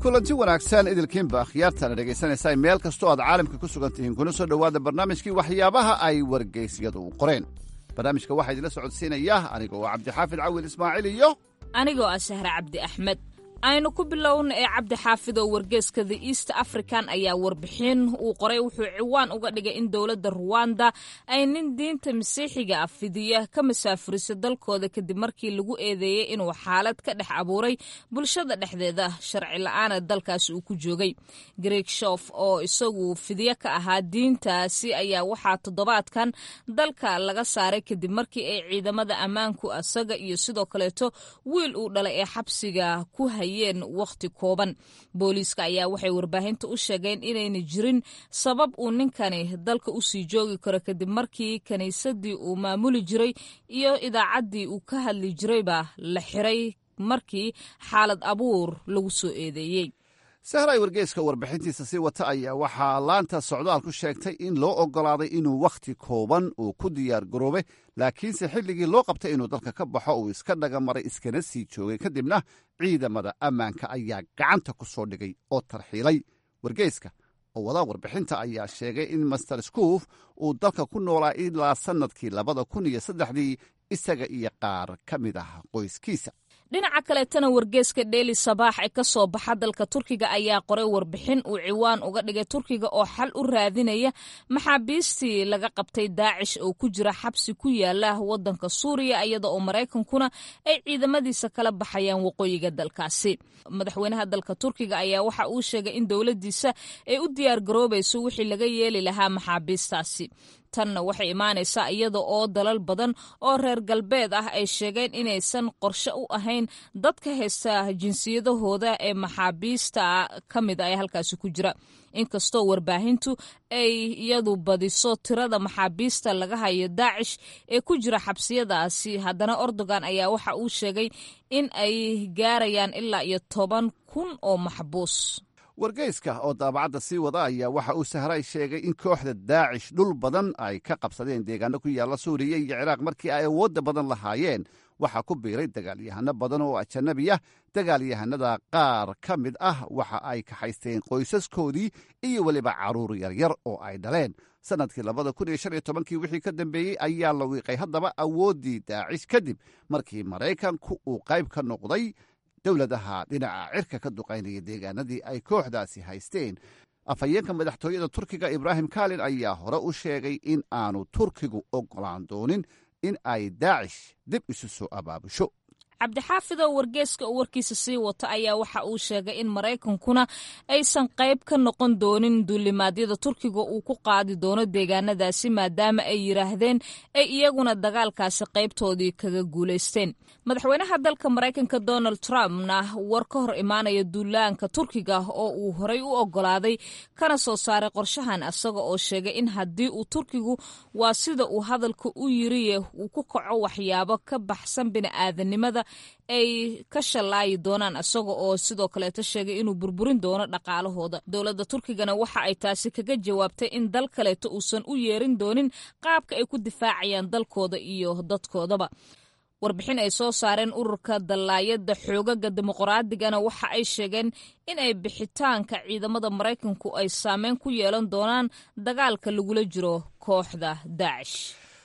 kulanti wanaagsan idilkiinba akhyaartana dhegaysanaysaa meel kastoo aad caalamka ku sugan tihiin kuna soo dhowaada barnaamijkii waxyaabaha ay wargeysyadu qoreen barnaamijka waxaa idinla socodsiinaya aniga oo cabdixaafid cawil ismaaciil iyo anigoo ah sahre cabdi axmed aynu ku bilowna ee cabdi xaafid oo wargeeska the east african ayaa warbixin uu qoray wuxuu ciwaan uga dhigay in dowladda ruwanda ay nin diinta masiixiga ah fidiya ka masaafuriso dalkooda kadib markii lagu eedeeyey inuu xaalad ka dhex abuuray bulshada dhexdeeda sharci la-aana dalkaasi uu ku joogay greeg shof oo isagu fidiye ka ahaa diintaasi ayaa waxaa toddobaadkan dalka laga saaray kadib markii ay ciidamada ammaanku asaga iyo sidoo kaleeto wiil uu dhalay ee xabsiga ku hay waqti kooban booliiska ayaa waxay warbaahinta u sheegeen inayna jirin sabab uu ninkani dalka usii joogi karo kadib markii kiniisadii uu maamuli jiray iyo idaacaddii uu ka hadli jirayba la xiray markii xaalad abuur lagu soo eedeeyey sahray wargeyska warbixintiisa sii wata ayaa waxaa laanta socdaalku sheegtay in loo oggolaaday inuu wakhti kooban uu ku diyaar garoobay laakiinse xilligii loo qabtay inuu dalka ka baxo uu iska dhagamaray iskana sii joogay kadibna ciidamada ammaanka ayaa gacanta ku soo dhigay oo tarxiilay wargeyska oo wadaa warbixinta ayaa sheegay in master skuuf uu dalka ku noolaa ilaa sannadkii labada kun iyo saddexdii isaga iyo qaar ka mid ah qoyskiisa dhinaca kaleetana wargeeska dheeli sabaax ee ka soo baxa dalka turkiga ayaa qoray warbixin uu ciwaan uga dhigay turkiga oo xal u raadinaya maxaabiistii laga qabtay daacish oo ku jira xabsi ku yaala wadanka suuriya iyada oo maraykankuna ay ciidamadiisa kala baxayaan waqooyiga dalkaasi madaxweynaha dalka turkiga ayaa waxa uu sheegay in dowladiisa ay u diyaar garoobayso wixii laga yeeli lahaa maxaabiistaasi tanna waxay imaanaysaa iyada oo dalal badan oo reer galbeed ah ay sheegeen inaysan qorshe u ahayn dadka haysta jinsiyadahooda ee maxaabiista ka mid a ee halkaasi ku jira inkastoo warbaahintu ay iyadu badiso tirada maxaabiista laga hayo daacish ee ku jira xabsiyadaasi haddana erdogan ayaa waxa uu sheegay in ay gaarayaan ilaa iyo toban kun oo maxbuus wargeyska oo daabacadda sii wada ayaa waxa uu sahray sheegay in kooxda daacish dhul badan ay ka qabsadeen deegaano ku yaalla suuriya iyo ciraaq markii ay awoodda badan lahaayeen waxaa ku biiray dagaalyahano badan oo ajanabi ah dagaalyahanada qaar ka mid ah waxa ay kaxaysteen qoysaskoodii iyo weliba carruur yaryar oo ay dhaleen sannadkii labada kun iyo shan iyo tobankii wixii ka dambeeyey ayaa la wiiqay haddaba awooddii daacish kadib markii maraykanku uu qayb ka noqday dowladaha dhinaca cirka ka duqaynaya deegaanadii ay kooxdaasi haysteen afhayeenka madaxtooyada turkiga ibraahim kalin ayaa hore u sheegay in aanu turkigu oggolaan doonin in ay daacish dib isu soo abaabusho cabdixaafidoo wargeeska oo warkiisa sii wata ayaa waxa uu sheegay in maraykankuna aysan qayb ka noqon doonin duulimaadyada turkiga uu ku qaadi doono deegaanadaasi maadaama ay yidhaahdeen ay iyaguna dagaalkaasi qaybtoodii kaga guulaysteen madaxweynaha dalka maraykanka donald trumpna war ka hor imaanaya duulaanka turkiga oo uu horey u ogolaaday kana soo saaray qorshahan isaga oo sheegay in haddii uu turkigu waa sida uu hadalka u yiriye uu ku kaco waxyaabo ka baxsan bini'aadanimada ay ka shallaayi doonaan isaga oo sidoo kaleeto sheegay inuu burburin doono dhaqaalahooda dowladda turkigana waxa ay taasi kaga jawaabtay in dal kaleeto uusan u yeerin doonin qaabka ay ku difaacayaan dalkooda iyo dadkoodaba warbixin ay soo saareen ururka dallaayadda xoogaga dimuqraadigana waxa ay sheegeen in ay bixitaanka ciidamada maraykanku ay saameyn ku yeelan doonaan dagaalka lagula jiro kooxda daacish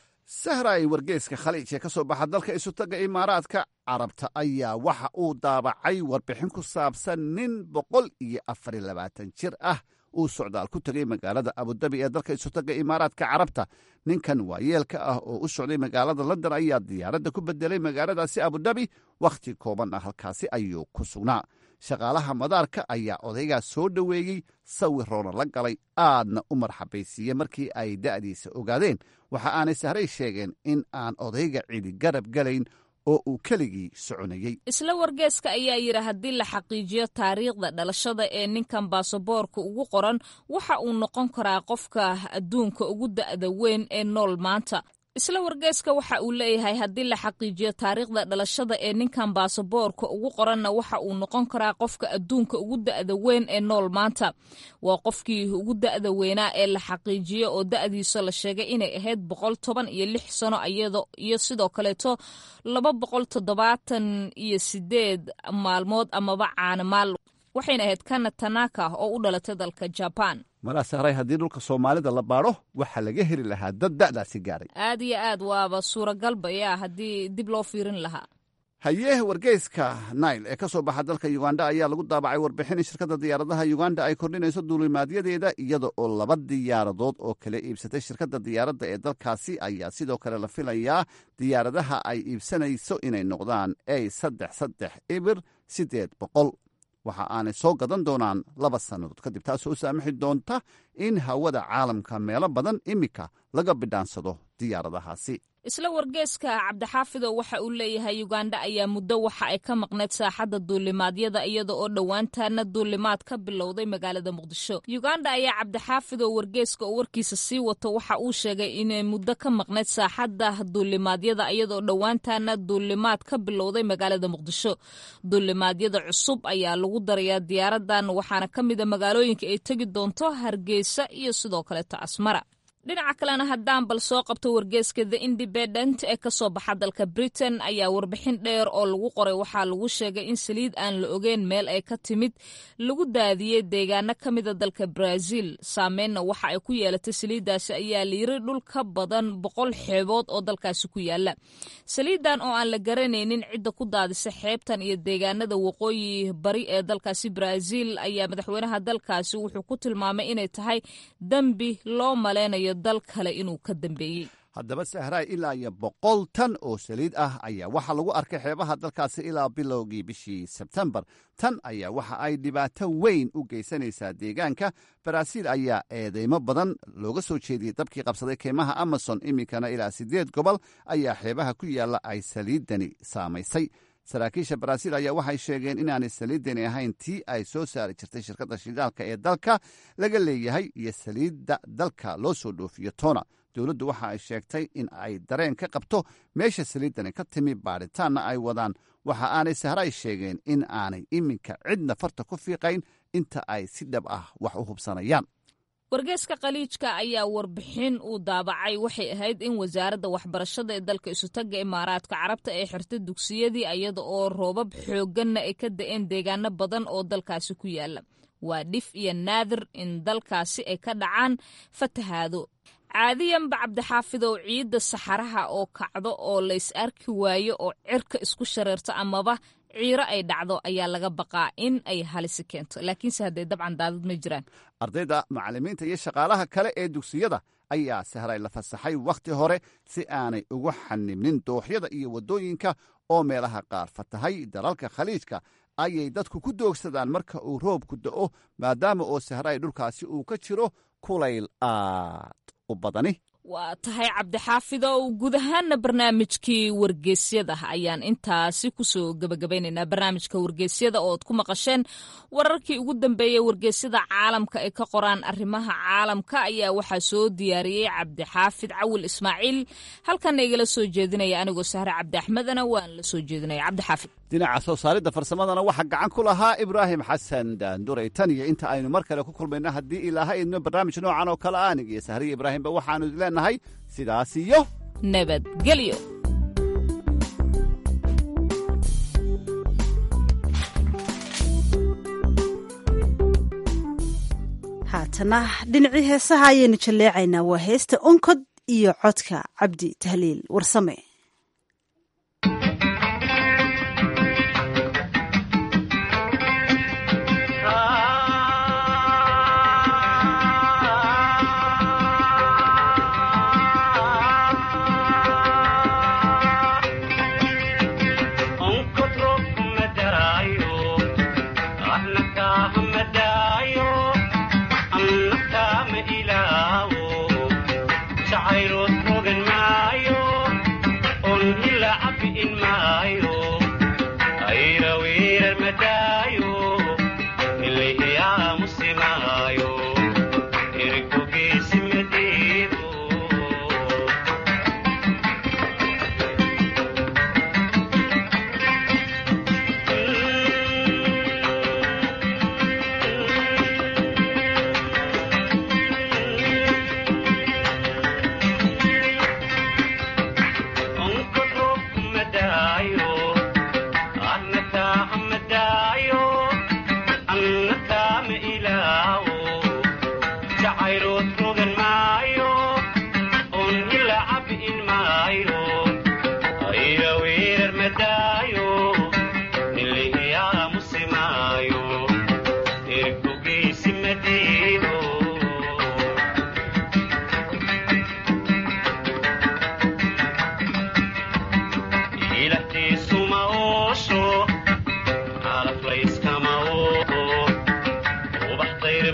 sahra ay wargeyska khaliij ee ka soo baxa dalka isutaga imaaraadka carabta ayaa waxa uu daabacay warbixin ku saabsan nin boqol iyo afar iyo labaatan jir ah uu socdaal ku tegay magaalada abudabi ee dalka isutaga imaaraadka carabta ninkan waayeelka ah oo u socday magaalada london ayaa diyaaradda ku bedelay magaaladaasi abudabi wakhti kooban ah halkaasi ayuu ku sugnaa shaqaalaha madaarka ayaa odaygaas soo dhoweeyey sawiroona la galay aadna u marxabaysiiye markii ay da'diisa ogaadeen waxa aanay sahray sheegeen in aan odayga cidi garab galayn oo uu keligii soconayey isla wargeeska ayaa yidhi haddii la xaqiijiyo taariikhda dhalashada ee ninkan baasaboorka ugu qoran waxa uu noqon karaa qofka adduunka ugu da'da weyn ee nool maanta isla wargeeska waxa uu leeyahay haddii la xaqiijiyo taariikhda dhalashada ee ninkan baasaboorka ugu qoranna waxa uu noqon karaa qofka adduunka ugu da'da weyn ee nool maanta waa qofkii ugu da'da weynaa ee la xaqiijiyo oo da'diisa la sheegay inay ahayd boqol toban iyo lix sano iyo sidoo kaleeto laba boqol toddobaatan iyo sideed maalmood amaba caanamaal waxayna ahayd kana tanaka oo u dhalatay dalka jaban malaa sahray haddii dhulka soomaalida la baadho waxaa laga heli lahaa dad da'daasi gaaray aad iyo aad waaba suuragalba yaa haddii dib loo fiirin lahaa hayee wargeyska nail ee ka soo baxa dalka uganda ayaa lagu daabacay warbixin shirkadda diyaaradaha uganda ay kordhinayso duulimaadyadeeda iyada oo laba diyaaradood oo kala iibsatay shirkadda diyaaradda ee dalkaasi ayaa sidoo kale la filayaa diyaaradaha ay iibsanayso inay noqdaan a saddex saddex ibir siddeed boqol waxa aanay soo gadan doonaan laba sannadood kadib taasoo u saamaxi doonta in hawada caalamka meelo badan iminka laga bidhaansado diyaaradahaasi isla wargeeska cabdixaafidow waxa uu leeyahay uganda ayaa muddo waxa ay ka maqneyd saaxadda duulimaadyada iyada oo dhowaantaana duulimaad ka bilowday magaalada muqdisho uganda ayaa cabdixaafidow wargeeska oo warkiisa sii wato waxa uu sheegay inay muddo ka maqneyd saaxadda duulimaadyada iyadaoo dhowaantaana duulimaad ka bilowday magaalada muqdisho duulimaadyada cusub ayaa lagu darayaa diyaaradan waxaana ka mida magaalooyinka ay tegi doonto hargeysa iyo sidoo kaleeto asmara dhinaca kalena haddaan bal soo qabto wargeeska the independent ee ka soo baxa dalka britain ayaa warbixin dheer oo lagu qoray waxaa lagu sheegay in saliid aan la ogeyn meel ay ka timid lagu daadiyey deegaano ka mida dalka brazil saameynna waxa ay ku yeelatay saliiddaasi ayaa layiri dhul ka badan boqol xeebood oo dalkaasi ku yaala saliidan oo aan la garanaynin cidda ku daadisa xeebtan iyo deegaanada waqooyi bari ee dalkaasi brazil ayaa madaxweynaha dalkaasi wuxuu ku tilmaamay inay tahay dembi loo maleynayo dal kale inuu ka dambeeyey haddaba sahraay ilaa iyo boqol tan oo saliid ah ayaa waxaa lagu arkay xeebaha dalkaasi ilaa bilowgii bishii sebtembar tan ayaa waxa ay dhibaato weyn u geysanaysaa deegaanka baraaziil ayaa eedeymo badan looga soo jeediyey dabkii qabsaday keymaha amazon iminkana ilaa siddeed gobol ayaa xeebaha ku yaalla ay saliiddani saamaysay saraakiisha baraaziil ayaa waxay sheegeen inaanay saliiddani ahayn tii ay soo saari jirtay shirkadda shidaalka ee dalka laga leeyahay iyo saliidda dalka loo soo dhoofiyo tona dowladdu waxa ay sheegtay in ay dareen ka qabto meesha saliiddani ka timi baadhitaanna ay wadaan waxa aanay sahray sheegeen in aanay iminka cidna farta ku fiiqayn inta ay si dhab ah wax u hubsanayaan wargeeska khaliijka ayaa warbixin uu daabacay waxay ahayd in wasaaradda waxbarashada ee dalka isutagga imaaraadka carabta ay xirtay dugsiyadii iyada oo roobab xoogganna ay ka da'een deegaano badan oo dalkaasi ku yaala waa dhif iyo naadir in dalkaasi ay ka dhacaan fatahaado caadiyanba cabdixaafidow ciidda saxaraha oo kacdo oo lays arki waayo oo cirka isku shareerto amaba ciiro ay dhacdo ayaa laga baqaa in ay halisi keento laakiinse haddee dabcan daadad ma jiraan ardayda macallimiinta iyo shaqaalaha kale ee dugsiyada ayaa sahray la fasaxay wakhti hore si aanay ugu xanibnin dooxyada iyo waddooyinka oo meelaha qaar fatahay dalalka khaliijka ayay dadku ku doogsadaan marka uu roobku da'o maadaama oo sahray dhulkaasi uu ka jiro kulayl aad u badani waa tahay cabdixaafidow guud ahaana barnaamijkii wargeysyada ayaan intaasi kusoo gebagabaynaynaa barnaamijka wargeysyada ooad ku maqasheen wararkii ugu dambeeyey wargeysyada caalamka ay ka qoraan arrimaha caalamka ayaa waxaa soo diyaariyey cabdixaafid cawil ismaaciil halkana igala soo jeedinaya anigoo sahre cabdi axmedana waan la soo jeedinaya cabdixaafid dhinaca soo saaridda farsamadana waxaa gacan ku lahaa ibraahim xasan daanduray tan iyo inta aynu mar kale ku kulmayno haddii ilaaha idno barnaamij noocan oo kale aanig iyo sahriya ibraahimba waxaanu leenahay sidaas iyo nabadgelyo haatana dhinacii heesaha ayaynu jalleecaynaa waa heesta onkod iyo codka cabdi tahliil warsame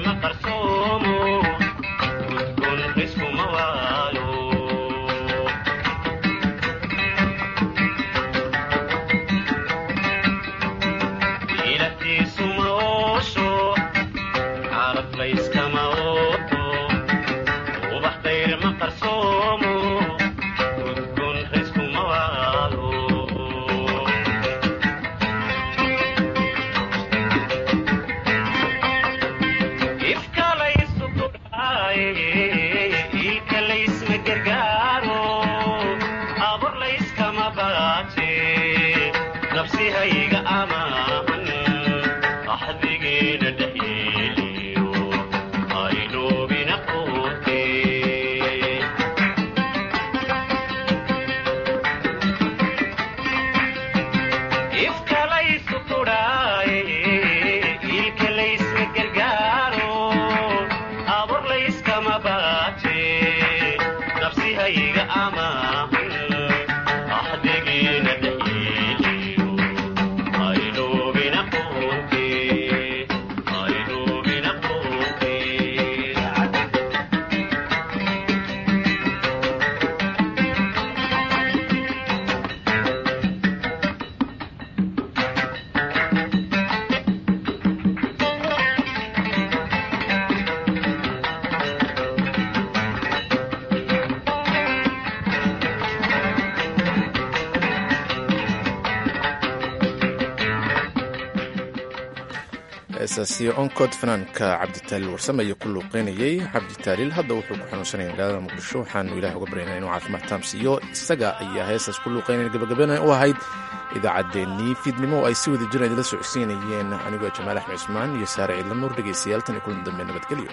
heesaasi oncod fanaanka cabditaaliil warsame ayaa ku luuqeynayey cabditaaliil hadda wuxuu ku xanuunsanaya magaalada muqdisho waxaanu ilaah uga baryaynaa inuu caafimaad taamsiiyo isaga ayaa heesaas ku luuqeynaya gabagabana u ahayd idaacaddeenii fiidnimo oo ay si wada jiran idila socodsiinayeen anigoo jamaal axmed cusmaan iyo saare ciidla nuur dhegaystayaal tan iyo kulan dambe nabadgelyo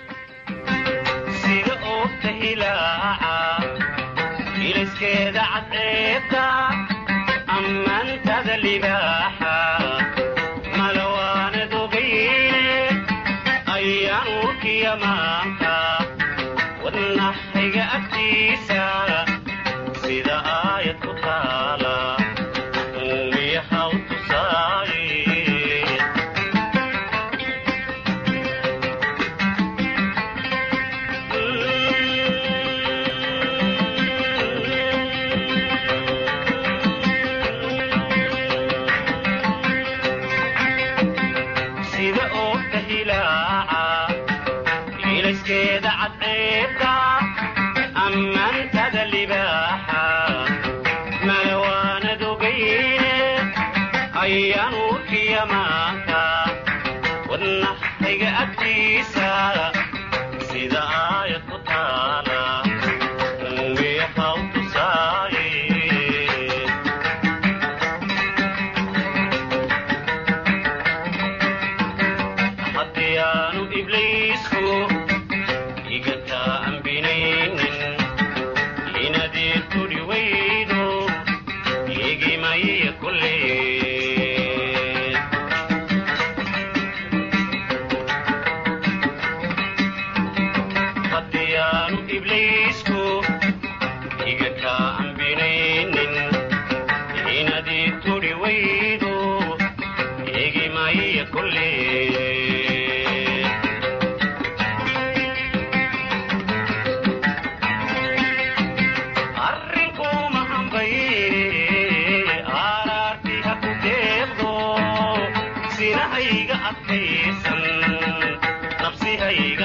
iliskeeda cadceeda ammaantada libaaxa malawaanad ogayne ayaan urkiya maanta wadnaxayga agtiisa sida aayad ku taala uumiyahaw tusaaye sida oogta hilaaca iliskeeda cadceeda ammaantada libaaxa malawaanad ogayne ayaan urkiya maanta wadnaxayga agtiisa sida aayad ku taala uumiyahaw tusaaye haddii aanu ibliisku igataa ambinaynin inadii tudhi waydo igimaya kulle haddii aanu ibliisku igataa ambinaynin inadii tudhi waydo igimaya kulle arrinkuma hambayne aaraarti ha ku deeqdo sinahayga adkaysan nabsihayga